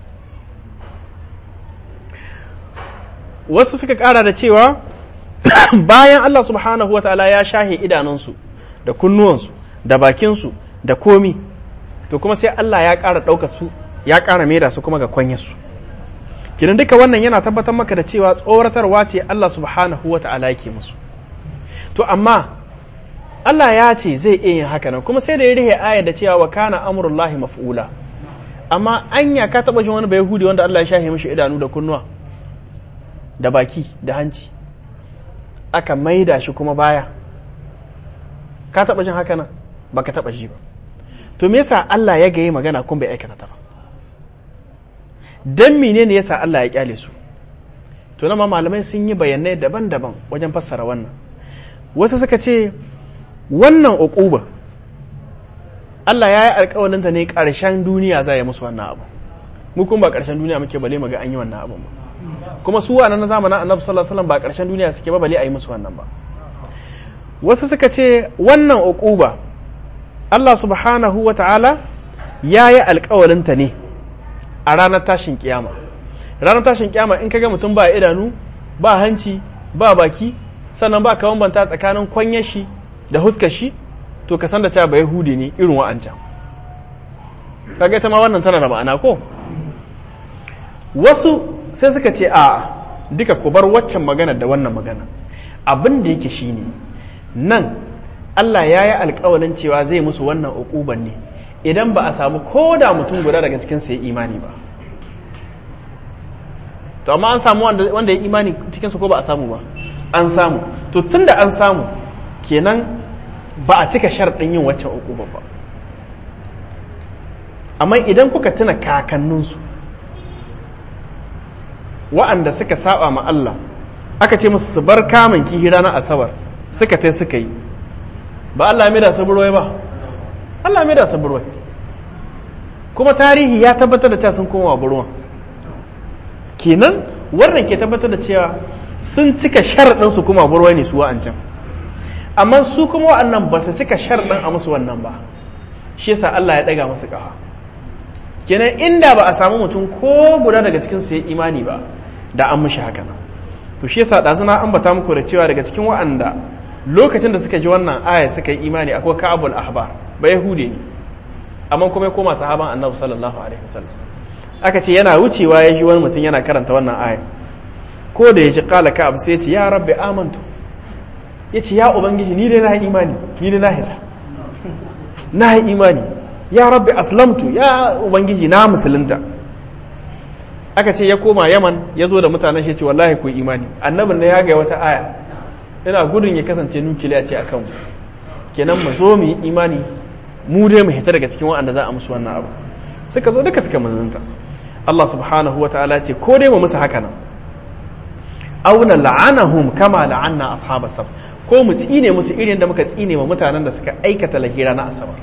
[SPEAKER 1] wasu suka ƙara da cewa bayan Allah subhanahu wa ta'ala ya shahe idanunsu da kunnuwansu da bakinsu da komi to kuma sai Allah ya ƙara ɗauka su ya ƙara maida su kuma ga kwanyarsu kinan duka wannan yana tabbatar maka da cewa tsoratarwa ce Allah subhanahu wa ta'ala yake musu to amma Allah ya ce zai iya yin haka nan kuma sai da ya rihe aya da cewa wa kana amrullahi maf'ula amma anya ka taba jin wani bayahudi wanda Allah ya shahe mishi idanu da kunnuwa da baki da hanci aka maida shi kuma baya ka taba jin haka nan baka taba ji ba to me yasa Allah ya gaye magana kun bai aikata ta ba dan menene yasa Allah ya kyale su to nan ma malamai sun yi bayanai daban-daban wajen fassara wannan wasu suka ce wannan uquba Allah ya yi alƙawalinta ne ƙarshen duniya za ya musu wannan abu mu kuma ba ƙarshen duniya muke bale mu ga an yi wannan abu ba kuma su wa na zamanin annabi sallallahu alaihi wasallam ba ƙarshen duniya suke ba bale a yi musu wannan ba wasu suka ce wannan uquba Allah subhanahu wa ta'ala ya yi alƙawalinta ne a ranar tashin kiyama ranar tashin kiyama in kaga mutum ba idanu ba hanci ba baki sannan ba ka bambanta tsakanin kwanyar shi da huskar shi to ka san da cewa ba yahudi ne irin wa'ancan kaga ita ma wannan tana da ma'ana ko wasu sai suka ce a duka ku bar waccan magana da wannan magana abin da yake shine nan Allah ya yi alkawalin cewa zai musu wannan uquban ne idan ba a samu ko da mutum guda daga cikin su ya imani ba to amma an samu wanda ya imani cikin su ko ba a samu ba an samu to tunda an samu kenan ba a cika sharɗin yin waccan uquba ba amma idan kuka tuna kakanninsu wa'anda suka saba ma Allah aka ce musu su bar kamun kihi ranar asabar suka tai suka yi ba Allah mai da saburwai ba Allah mai da saburwai kuma tarihi ya tabbatar da cewa sun koma wa burwan kenan wannan ke tabbatar da cewa sun cika sharaɗin su kuma burwai ne su wa'ancan amma su kuma wa'annan ba su cika sharaɗin a musu wannan ba shi yasa Allah ya ɗaga musu ƙafa kenan inda ba a samu mutum ko guda daga cikin su ya imani ba da an mushi haka nan to shi yasa ɗazuna an bata muku da cewa daga cikin wa'anda lokacin da suka ji wannan aya suka yi imani akwai ka'abul ahbar ba yahude ne amma kuma ya koma sahaban annabi sallallahu alaihi wasallam aka ce yana wucewa ya ji wani mutum yana karanta wannan aya ko da ya ji kala ka'ab sai ya ce ya rabbi amantu ya ce ya ubangiji ni dai na yi imani ni dai na hita na yi imani ya rabbi aslamtu ya ubangiji na musulunta aka ce ya koma yaman ya zo da mutanen shi ce wallahi ku imani annabin na ya ga wata aya ina gudun ya kasance nukiliya ce akan mu kenan mu zo mu yi imani mu dai mu hita daga cikin waɗanda za a musu wannan abu suka zo duka suka manzanta Allah subhanahu wa ta'ala ce ko dai mu musu haka nan auna la'anahum kama la'anna ashabas sab ko mu tsine musu irin da muka tsine wa mutanen da suka aikata lahira na asabar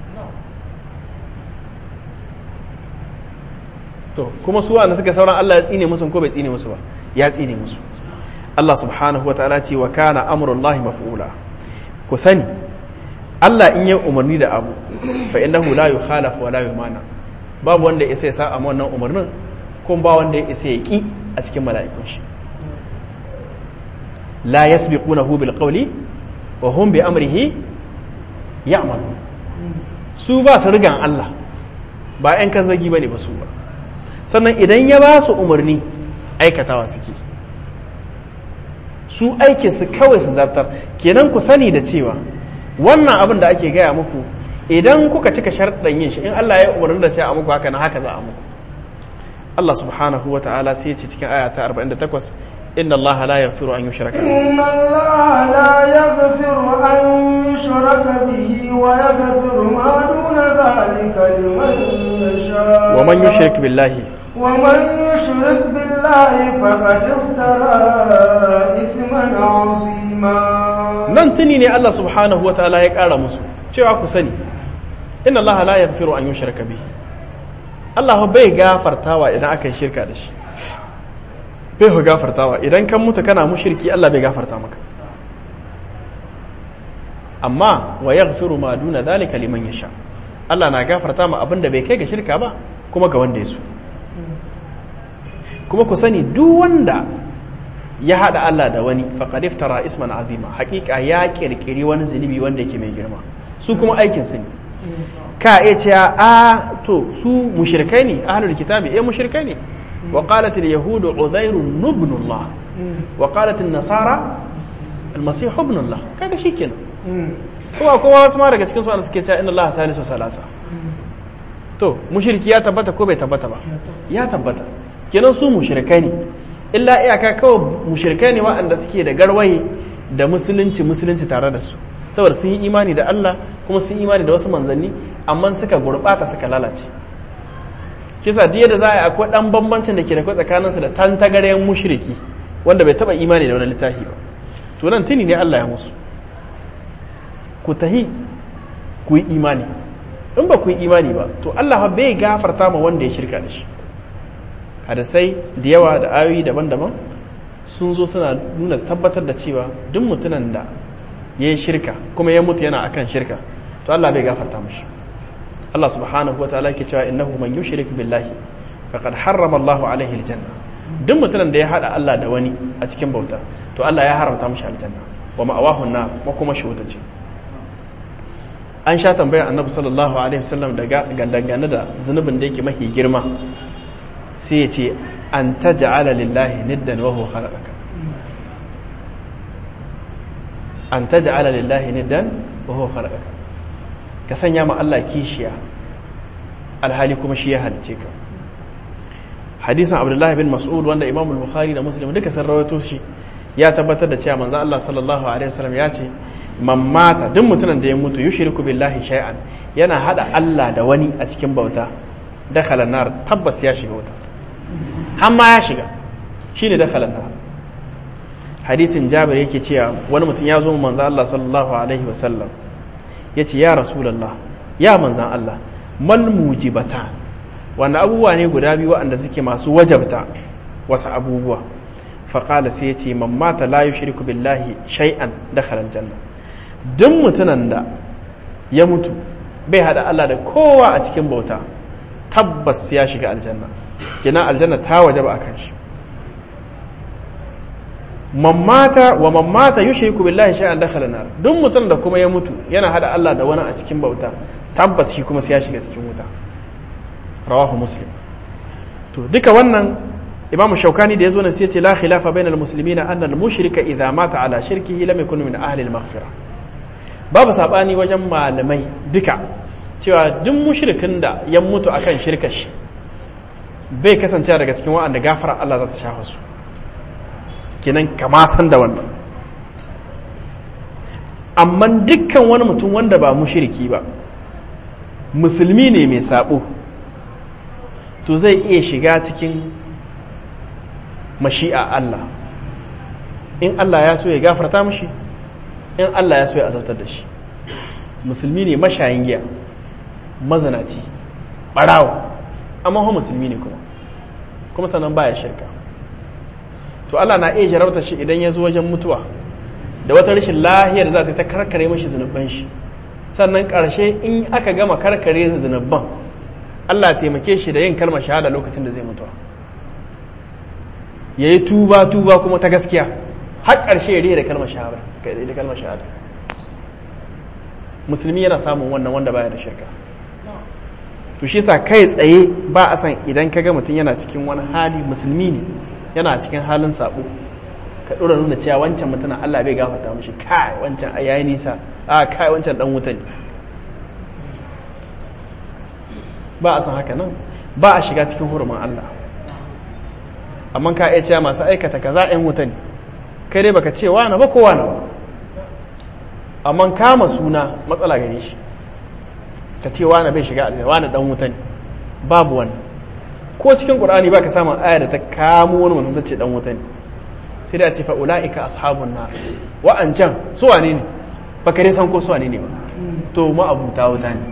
[SPEAKER 1] to kuma su wanda suka sauran Allah ya tsine musu ko bai tsine musu ba ya tsine musu Allah subhanahu wa ta'ala ce wa kana amrullahi maf'ula ku sani Allah in yi umarni da abu fa innahu la yukhalafu wa la yumana babu wanda ya isa ya sa wannan umarnin kuma ba wanda ya isa ya ki a cikin mala'ikun shi la yasbiqunahu bil qawli wa hum bi amrihi ya'malun su ba su rigan Allah ba ƴan kan zagi bane ba su ba sannan idan ya ba su umarni aikatawa suke su aikin su kawai su zartar kenan ku sani da cewa wannan abin da ake gaya muku idan kuka cika sharɗan yin shi in Allah ya umarni da cewa a muku haka na haka za a muku Allah subhanahu wa ta'ala sai ya ce cikin aya ta 48 inna Allah la yaghfiru an yushraka
[SPEAKER 2] inna Allah la yaghfiru an yushraka bihi wa yaghfiru ma duna dhalika liman yasha
[SPEAKER 1] wa man yushrik billahi
[SPEAKER 2] ومن يشرك بالله فقد افترى إثما عظيما
[SPEAKER 1] nan tuni ne Allah subhanahu wa ta'ala ya ƙara musu cewa ku sani inna Allah la yaghfiru an yushraka bihi Allah bai gafartawa idan aka yi shirka da shi bai ku gafartawa idan kan mutu kana mushriki Allah bai gafarta maka amma wa yaghfiru ma duna dhalika liman yasha Allah na gafarta ma abinda bai kai ga shirka ba kuma ga wanda ya so kuma ku sani duk wanda ya haɗa Allah da wani faqad iftara isman azima haƙiƙa ya kirkiri wani zunubi wanda yake mai girma su kuma aikin su ne ka iya cewa a to su mushrikai ne ahlul kitabi eh mushrikai ne wa qalat al yahud uzair ibn Allah wa qalat an nasara al masih ibn Allah kaga shikenan kuma kuma wasu ma daga cikin su wanda suke cewa inna Allah salisu salasa to mushriki ya tabbata ko bai tabbata ba ya tabbata kenan su mushrikai ne illa iyaka kawai mushrikai ne waɗanda suke da garwaye da musulunci musulunci tare da su saboda sun yi imani da Allah kuma sun yi imani da wasu manzanni amma suka gurɓata suka lalace kisa diya da za a yi akwai ɗan bambancin da ke da kai tsakaninsu da tantagarayen mushriki wanda bai taɓa imani da wani littafi ba to nan tuni ne Allah ya musu ku tahi ku yi imani in ba ku yi imani ba to Allah bai gafarta ma wanda ya shirka da shi hadisai da yawa da ayoyi daban-daban sun zo suna nuna tabbatar da cewa duk mutumin da ya yi shirka kuma ya mutu yana akan shirka to Allah bai gafarta mashi Allah subhanahu wa ta'ala ke cewa innahu man yushrik billahi faqad harrama Allah alaihi aljanna duk mutumin da ya hada Allah da wani a cikin bauta to Allah ya haramta mashi aljanna wa ma'awahu na makoma shi wuta ce an sha tambayar annabi sallallahu alaihi wasallam daga dangane da zunubin da yake mafi girma sai ya ce an ta ja'ala lillahi niddan wa huwa khalaqaka an taj'ala lillahi niddan wa huwa khalaqaka ka sanya ma Allah kishiya alhali kuma shi ya halice ka hadisin abdullahi bin mas'ud wanda imam al-bukhari da muslim duka sun rawaito shi ya tabbatar da cewa manzo Allah sallallahu alaihi wasallam ya ce man mata duk mutumin da ya mutu yushriku billahi shay'an yana hada Allah da wani a cikin bauta dakhala nar tabbas ya shiga wuta har ma ya shiga shine dakhala nar hadisin jabir yake cewa wani mutum ya zo manzo Allah sallallahu alaihi wasallam yace ya rasulullah ya manzan Allah mal mujibatan wanda abubuwa ne guda biyu waɗanda suke masu wajabta wasu abubuwa faƙala sai ya ce man mata la yushriku billahi shay'an dakhala aljanna duk mutumin da ya mutu bai hada Allah da kowa a cikin bauta tabbas ya shiga aljanna kenan aljanna ta wajaba akan shi man mata wa man mata yushriku billahi shay'an dakhala nar duk mutum da kuma ya mutu yana hada Allah da wani a cikin bauta tabbas shi kuma sai ya shiga cikin wuta rawahu muslim to duka wannan imam shaukani da yazo nan sai ya ce la khilafa bainal muslimina anna al mushrika idha mata ala shirkihi lam yakun min ahli al maghfira babu sabani wajen malamai duka cewa duk mushrikin da ya mutu akan shirkar shi bai kasance daga cikin wa'anda gafara Allah za ta shafa su kenan kama san da wannan amma dukkan wani mutum wanda ba mushriki ba musulmi ne mai sabo to zai iya shiga cikin mashi'a Allah in Allah ya so ya gafarta mashi in Allah ya so ya azabtar da shi musulmi ne mashayin giya mazanaci barawa amma ho musulmi ne kuma kuma sannan baya shirka to Allah na iya jarabta shi idan ya zo wajen mutuwa da wata rashin lahiyar za ta ta karkare mashi zunuban shi sannan ƙarshe in aka gama karkare zunuban Allah taimake shi da yin kalmar shahada lokacin da zai mutuwa ya yi tuba tuba kuma ta gaskiya har ƙarshe ya rihe da kalmar shahada da kalmar shahada musulmi yana samun wannan wanda baya da shirka to shi sa kai tsaye ba a san idan ka ga mutum yana cikin wani hali musulmi ne yana cikin halin sabo ka ɗora nuna cewa wancan mutumin Allah bai gafarta mishi kai wancan yayi nisa a kai wancan dan wuta ne ba a san haka nan ba a shiga cikin hurumin Allah amma ka iya cewa masu aikata kaza ɗan wuta ne kai dai baka ce wani ba ko wani ba amma kama suna matsala gare shi ka ce wani bai shiga aljanna wani dan wuta ne babu wani ko cikin qur'ani baka samun aya da ta kamo wani mutum ta ce dan wuta ne sai da ce fa ulaika ashabun nar wa'ancan su wane ne baka dai san ko su wane ne ba to ma abuta wuta ne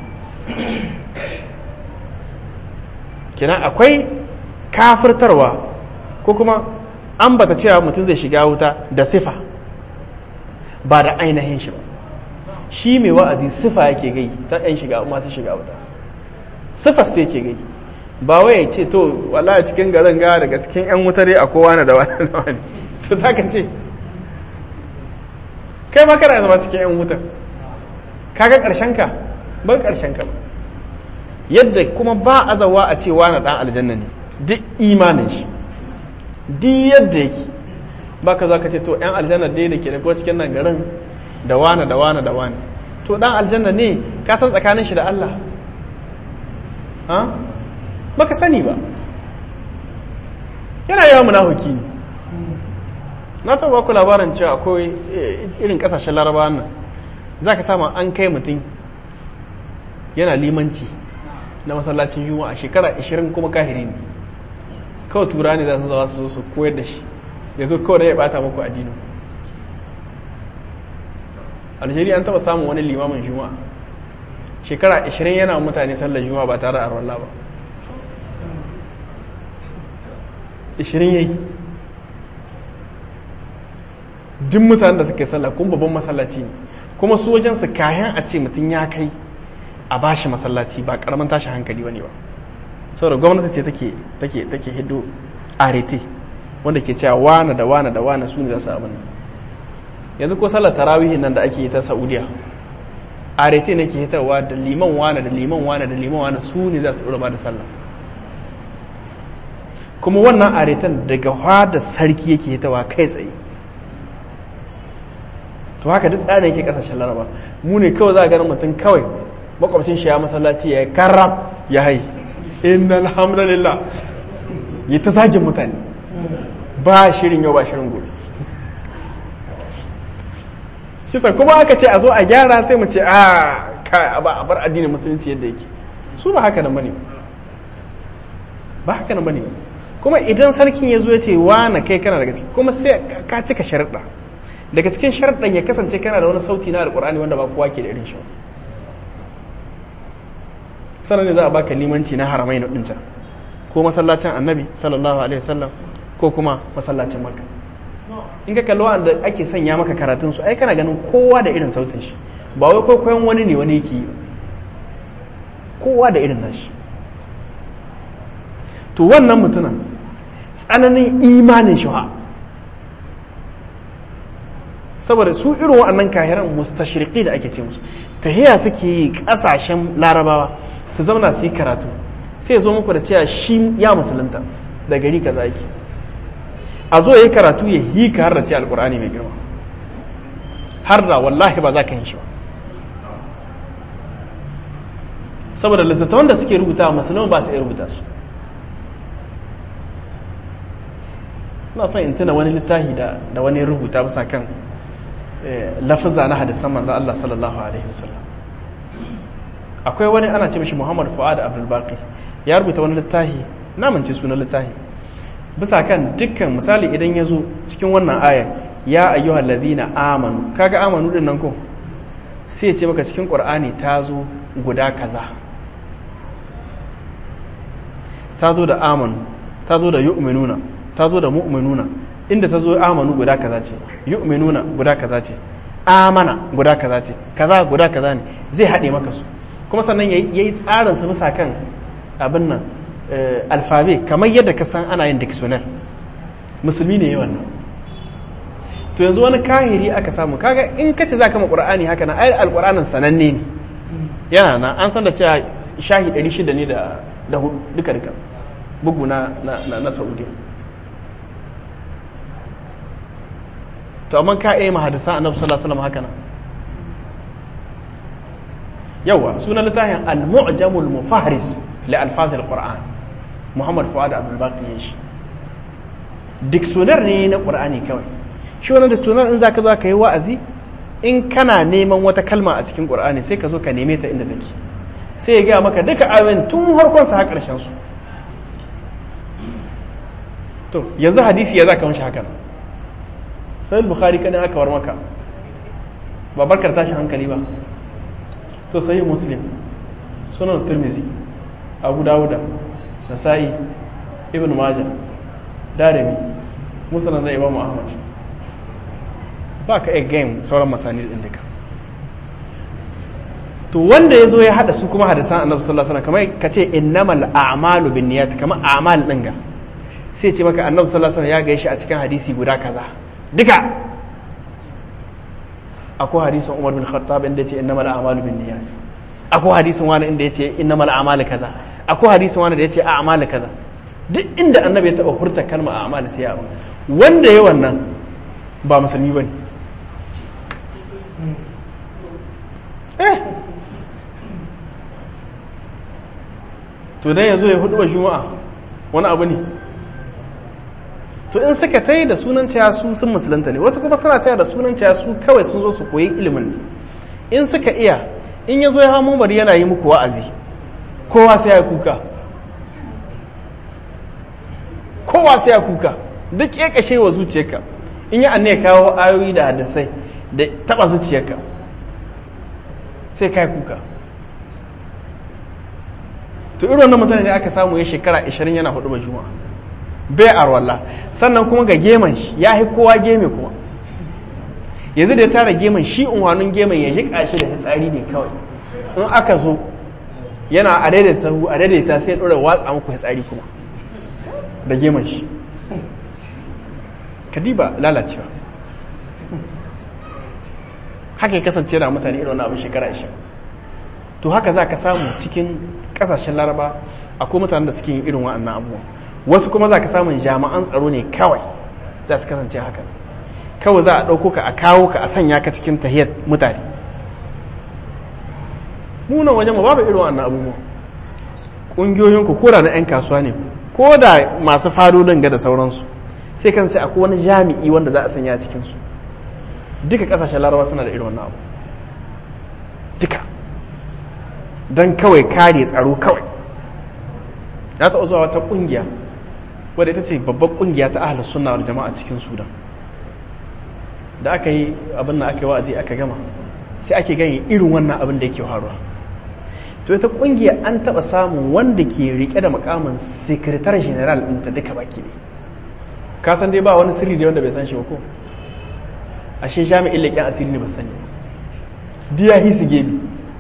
[SPEAKER 1] kenan akwai kafirtarwa ko kuma ambata cewa mutum zai shiga wuta da sifa ba da ainihin shi ba shi mai wa'azi sifa yake gai ta ɗan shiga masu shiga wuta sifa sai yake gai ba wai ya ce to wala cikin garin ga daga cikin 'yan wuta dai a kowa na da wani da wani to ta ka ce kai ma kana zama cikin 'yan wuta kaga ƙarshen ka ba ƙarshen ka ba yadda kuma ba azawa a ce wani ɗan aljanna ne duk imanin shi duk yadda yake ba ka za ka ce to 'yan aljanna dai da ke da ko cikin nan garin da wane da wane da wane to ɗan aljanna ne ka san tsakanin shi da Allah ba ka sani ba yana yawan munafuki ne na taɓa ku labarin cewa akwai irin ƙasashen larabawa nan za ka samu an kai mutum yana limanci na masallacin yunwa a shekara 20 kuma kahiri ne kawai tura ne za su zawa su zo su koyar da shi ya zo kawai da ya bata muku addinin algeria an taba samun wani limamin juma'a shekara 20 yana mutane sallar juma'a ba tare da arwallah ba 20 yayi duk mutanen da suka yi sallah kuma babban masallaci ne kuma su wajen su kayan a ce mutum ya kai a bashi masallaci ba karamin tashi hankali bane ba saboda gwamnati ce take take take hiddo arete wanda ke cewa wane da wane da wane su ne za su abin yanzu ko sallar tarawihin nan da ake yi ta saudiya arete ne ke hitarwa da liman wane da liman wane da liman wane su ne za su ɗora da sallah kuma wannan aretan daga da sarki yake hitarwa kai tsaye to haka duk tsarin yake kasashen laraba mu ne kawai za a ganin mutum kawai makwabcin shi ya masallaci ya karrab ya hai inna alhamdulillah yi ta zagin mutane ba shirin yau ba shirin gobe kisa kuma aka ce a zo a gyara sai mu ce a kai ba a bar addinin musulunci yadda yake su ba haka nan bane ba haka nan bane kuma idan sarkin ya zo ya ce wa na kai kana daga ciki kuma sai ka cika sharuɗa daga cikin sharuɗan ya kasance kana da wani sauti na alƙur'ani wanda ba kowa ke da irin shi sannan ne za a baka limanci na haramai na ɗinca ko masallacin annabi sallallahu alaihi wasallam ko kuma masallacin makka in ka kalli wanda ake sanya maka karatun su ai kana ganin kowa da irin sautin shi ba wai kwaikwayon wani ne wani yake yi kowa da irin nashi to wannan mutumin tsananin imanin shi saboda su irin waɗannan kahiran mustashriqi da ake ce musu tahiya suke yi ƙasashen larabawa su zauna su yi karatu sai zo muku da cewa shi ya musulunta da gari kaza yake a zo ya yi karatu ya yi ka har da ce alkur'ani mai girma har da wallahi ba za ka yi shi ba saboda littattafan da suke rubuta musulman ba su iya rubuta su na son in tuna wani littafi da wani rubuta bisa kan lafiza na hadisan manzan Allah sallallahu alaihi wasallam akwai wani ana ce mishi Muhammad Fuad Abdul Baqi ya rubuta wani littafi na mance sunan littafi bisa kan dukkan misali idan ya zo cikin wannan ayar ya ayyuhal ladina amanu kaga amanu din nan ko sai ya ce maka cikin Qur'ani ta zo guda kaza ta zo da amanu ta zo da yu'minuna ta zo da mu'minuna inda ta zo amanu guda kaza ce yu'minuna guda kaza ce amana guda kaza ce kaza guda kaza ne zai haɗe maka su kuma sannan ya yi tsarin su bisa kan abin nan alfabe kamar yadda ka san ana yin dictionary musulmi ne yawan nan to yanzu wani kahiri aka samu kaga in ka ce za ka ma qur'ani haka na ayar alqur'anin sananne ne yana na an san da cewa shahi 600 ne da da duka duka bugu na na na saudiya to amma ka iya mahadisa annabi sallallahu alaihi wasallam haka nan yawa sunan littafin al-mu'jamul mufahris li alfaz al-qur'an muhammad fuad abdul baqi shi dictionary ne na qur'ani kawai shi wannan dictionary in zaka zo ka yi wa'azi in kana neman wata kalma a cikin qur'ani sai ka zo ka neme ta inda take sai ya gaya maka duka ayoyin tun harkon sa har karshen su to yanzu hadisi ya zaka mishi haka sai bukhari kana aka war maka ba barkar tashi hankali ba to sahih muslim sunan tirmizi abu dawuda nasa'i ibn majah darimi musnad da imam ahmad ba ka egg game sauran masani din duka to wanda ya zo ya hada su kuma hadisan annabi sallallahu alaihi wasallam kamar ka ce innamal a'malu binniyat kamar a'mal din ga sai ce maka annabi sallallahu alaihi wasallam ya gaishe a cikin hadisi guda kaza duka akwai hadisin Umar bin Khattab inda yace innamal a'malu binniyat akwai hadisin wani inda yace innamal a'malu kaza akwai hadisin wani da yace a'malu kaza duk inda annabi ya taba furta kalma a'malu sai ya wanda ya wannan ba musulmi bane eh to dai yazo ya hudu wa juma'a wani abu ne to in suka ta yi da sunan cewa su sun musulunta ne wasu kuma suna taya da sunan cewa su kawai sun zo su koyi ilimin ne in suka iya in ya zo ya hamo bari yana yi muku wa'azi kowa sai ya kuka kowa sai ya kuka duk ya kashe wa zuciyarka in yi annaya kawo ayoyi da hadisai da taba zuciyarka sai kai kuka to irin wannan mutane ne aka samu ya shekara 20 yana hudu juma'a bai arwallah sannan kuma ga geman shi ya yi kowa geme kuma yanzu da ya tara geman shi unwanin geman ya jiƙa shi da fitsari ne kawai in aka zo yana a daidaita sahu a daidaita sai ɗora watsa muku fitsari kuma da geman shi kadiba lalacewa haka ya kasance da mutane irin wani abin shekara ashirin to haka za ka samu cikin ƙasashen laraba akwai mutanen da suke yin irin wa'annan abubuwan wasu kuma za ka samun jami'an tsaro ne kawai za su kasance haka kawai za a ɗauko ka a kawo ka a sanya ka cikin tahiyar mutane munan wajen mu babu irin wannan abubuwa ƙungiyoyin ku koda na 'yan kasuwa ne ko da masu fadodin ga da sauransu sai kan ce akwai wani jami'i wanda za a sanya cikinsu duka ƙasashen larabawa suna da irin wannan abu duka don kawai kare tsaro kawai ya taɓa zuwa wata ƙungiya wadda ita ce babbar ƙungiya ta ahalar sunna wal jama'a cikin sudan da aka yi abin da aka yi wa'azi aka gama sai ake gani irin wannan abin da yake faruwa to ita ƙungiya an taɓa samun wanda ke rike da makamin sekretar general ɗin ta duka baki ne ka san dai ba wani sirri da wanda bai san shi ba ko ashe jami'in leƙen asiri ne ba sani diya hisi gemi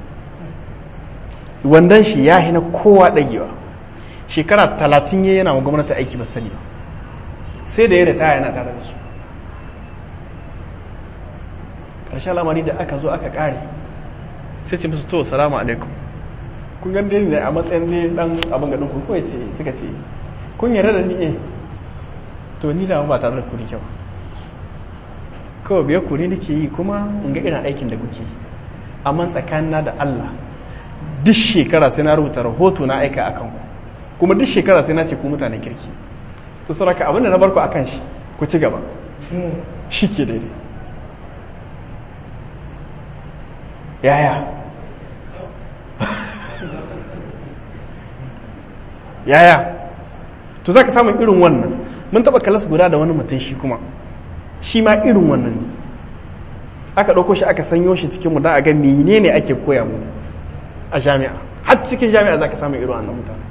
[SPEAKER 1] wandan shi ya hina kowa ɗagewa shekara talatin ya yana wa gwamnati aiki ba sani ba sai da ya ritaya yana tare da su ƙarshen lamari da aka zo aka ƙare sai ce musu to salamu alaikum kun gan dai ne a matsayin ne dan abin gaɗin ku ko ce suka ce kun yarda da ni eh to ni da ba tare da ku kyau kawai biyar ku ne nake yi kuma in ga irin aikin da kuke amma tsakanina da Allah duk shekara sai na rubuta rahoto na aika akan ku kuma duk shekara sai na ce ku mutanen kirki to sauraka abinda na barku akan shi ku ci gaba shi ke daidai yaya yaya to za ka samun irin wannan mun taɓa kalas guda da wani mutum shi kuma shi ma irin wannan ne aka ɗauko shi aka sanyo shi cikinmu da a ga menene ake koya mu a jami'a har cikin jami'a za ka samu irin wannan mutane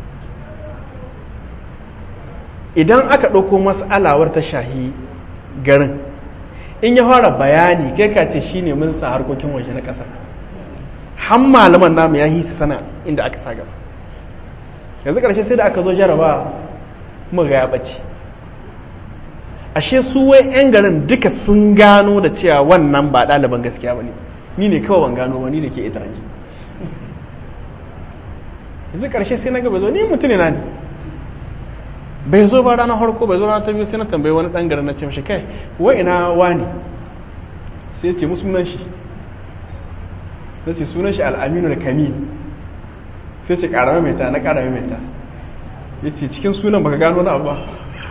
[SPEAKER 1] idan aka ɗauko mas'alawar ta shahi garin in ya fara bayani kai ka ce shi ne mun sa harkokin waje na ƙasa har malaman namu ya hisi sana inda aka sa gaba yanzu ƙarshe sai da aka zo jaraba mu ga ya ɓace ashe su wai 'yan garin duka sun gano da cewa wannan ba ɗaliban gaskiya ba ne ni ne kawai ban gano ba ni da ke ita yanzu ƙarshe sai na gaba zo ni mutum ne na ne bai zo ba ranar harko bai zo ranar ta biyu sai na tambayi wani ɗan garin na ce mashi kai wa ina wani sai ya ce musu sunan shi na ce sunan shi al'aminu da kamil sai ce ƙarama mai ta na ƙarama mai ta ya ce cikin sunan baka gano na abu ba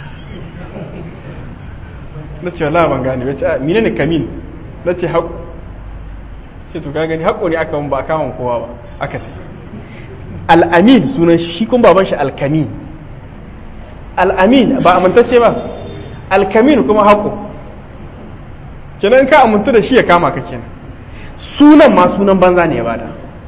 [SPEAKER 1] na ce wala ban gane wace mine ne kamin na ce haƙo ce to ka gani haƙo ne aka ba a kawon kowa ba aka ta al'amin sunan shi kun baban shi alkamin al'amin ba amintacce ba alkamin kuma haƙo kenan ka amintu da shi ya kama ka kenan sunan ma sunan banza ne ya bada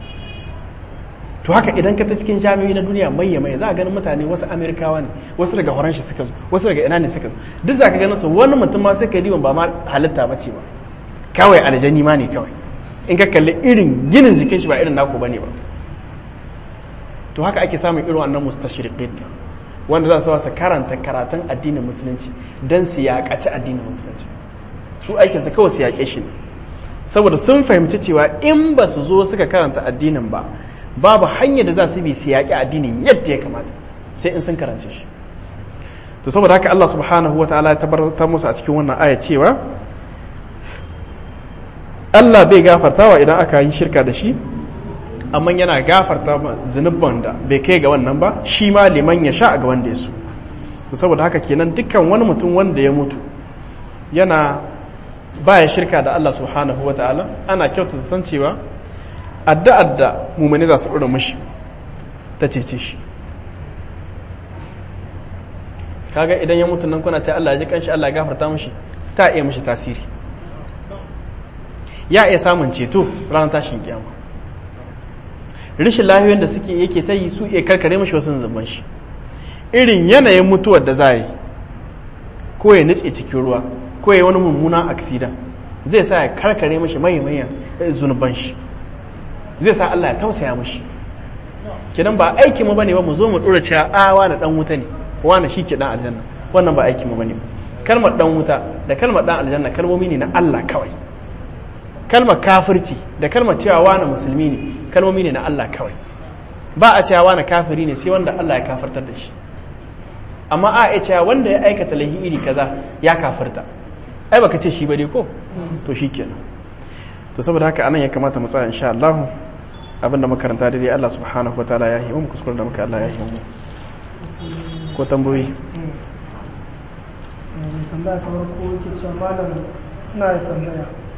[SPEAKER 1] to haka idan ka ta cikin jami'o'i na duniya mai mai za a ganin mutane wasu amerikawa ne wasu daga horon shi suka zo wasu daga ina ne suka zo duk za ka ganin su wani mutum ma sai ka diban ba ma halitta ba ce ba kawai aljani ma ne kawai in ka kalli irin ginin jikin shi ba irin naku bane ba to haka ake samun irin wannan mustashriqin wanda za su su karanta karatun addinin musulunci dan su yaƙaci addinin musulunci su aikinsa kawai su yaƙe shi ne saboda sun fahimci cewa in ba su zo suka karanta addinin ba babu hanyar da za su bi su yaƙi addinin yadda ya kamata sai in sun karance shi to saboda haka Allah subhanahu wa ta'ala ya tabbatar musu a cikin wannan aya cewa Allah bai gafartawa idan aka yi shirka da shi amma yana gafarta zunubban da bai kai ga wannan ba shi ma liman ya sha ga wanda ya so to saboda haka kenan dukkan wani mutum wanda ya mutu yana baya shirka da Allah subhanahu wa ta'ala ana kyauta zaton cewa addu'ar da mumani za su ɗora mashi ta cece shi kaga idan ya mutu nan kuna ce Allah ya ji kanshi Allah ya gafarta mashi ta iya mashi tasiri ya iya samun ceto ranar tashin kiyama rishin lahiyoyin da suke yake ta yi su iya karkare mashi wasu zuban shi irin yanayin mutuwar da za yi ko ya nutse cikin ruwa ko ya wani mummunan aksidan zai sa ya karkare mashi mai zunuban shi zai sa Allah ya tausaya mashi kidan ba aiki mu bane ba mu zo mu dora cewa a wani dan wuta ne wani shi ke dan aljanna wannan ba aiki mu bane kalmar dan wuta da kalmar dan aljanna kalmomi ne na Allah kawai kalmar kafirci da kalmar cewa wani musulmi ne kalmomi ne na Allah kawai ba a cewa wani kafiri ne sai wanda Allah ya kafirtar da shi amma a iya cewa wanda ya aikata laihi iri kaza ya kafirta ai baka ce shi ba dai ko to shikenan to saboda haka anan ya kamata mu tsaya insha Allah abinda makaranta dai Allah subhanahu wataala ya yi mu kuskure da muka Allah ya yi mu ko tambayoyi
[SPEAKER 2] tambaya ta farko yake cewa malam ina da tambaya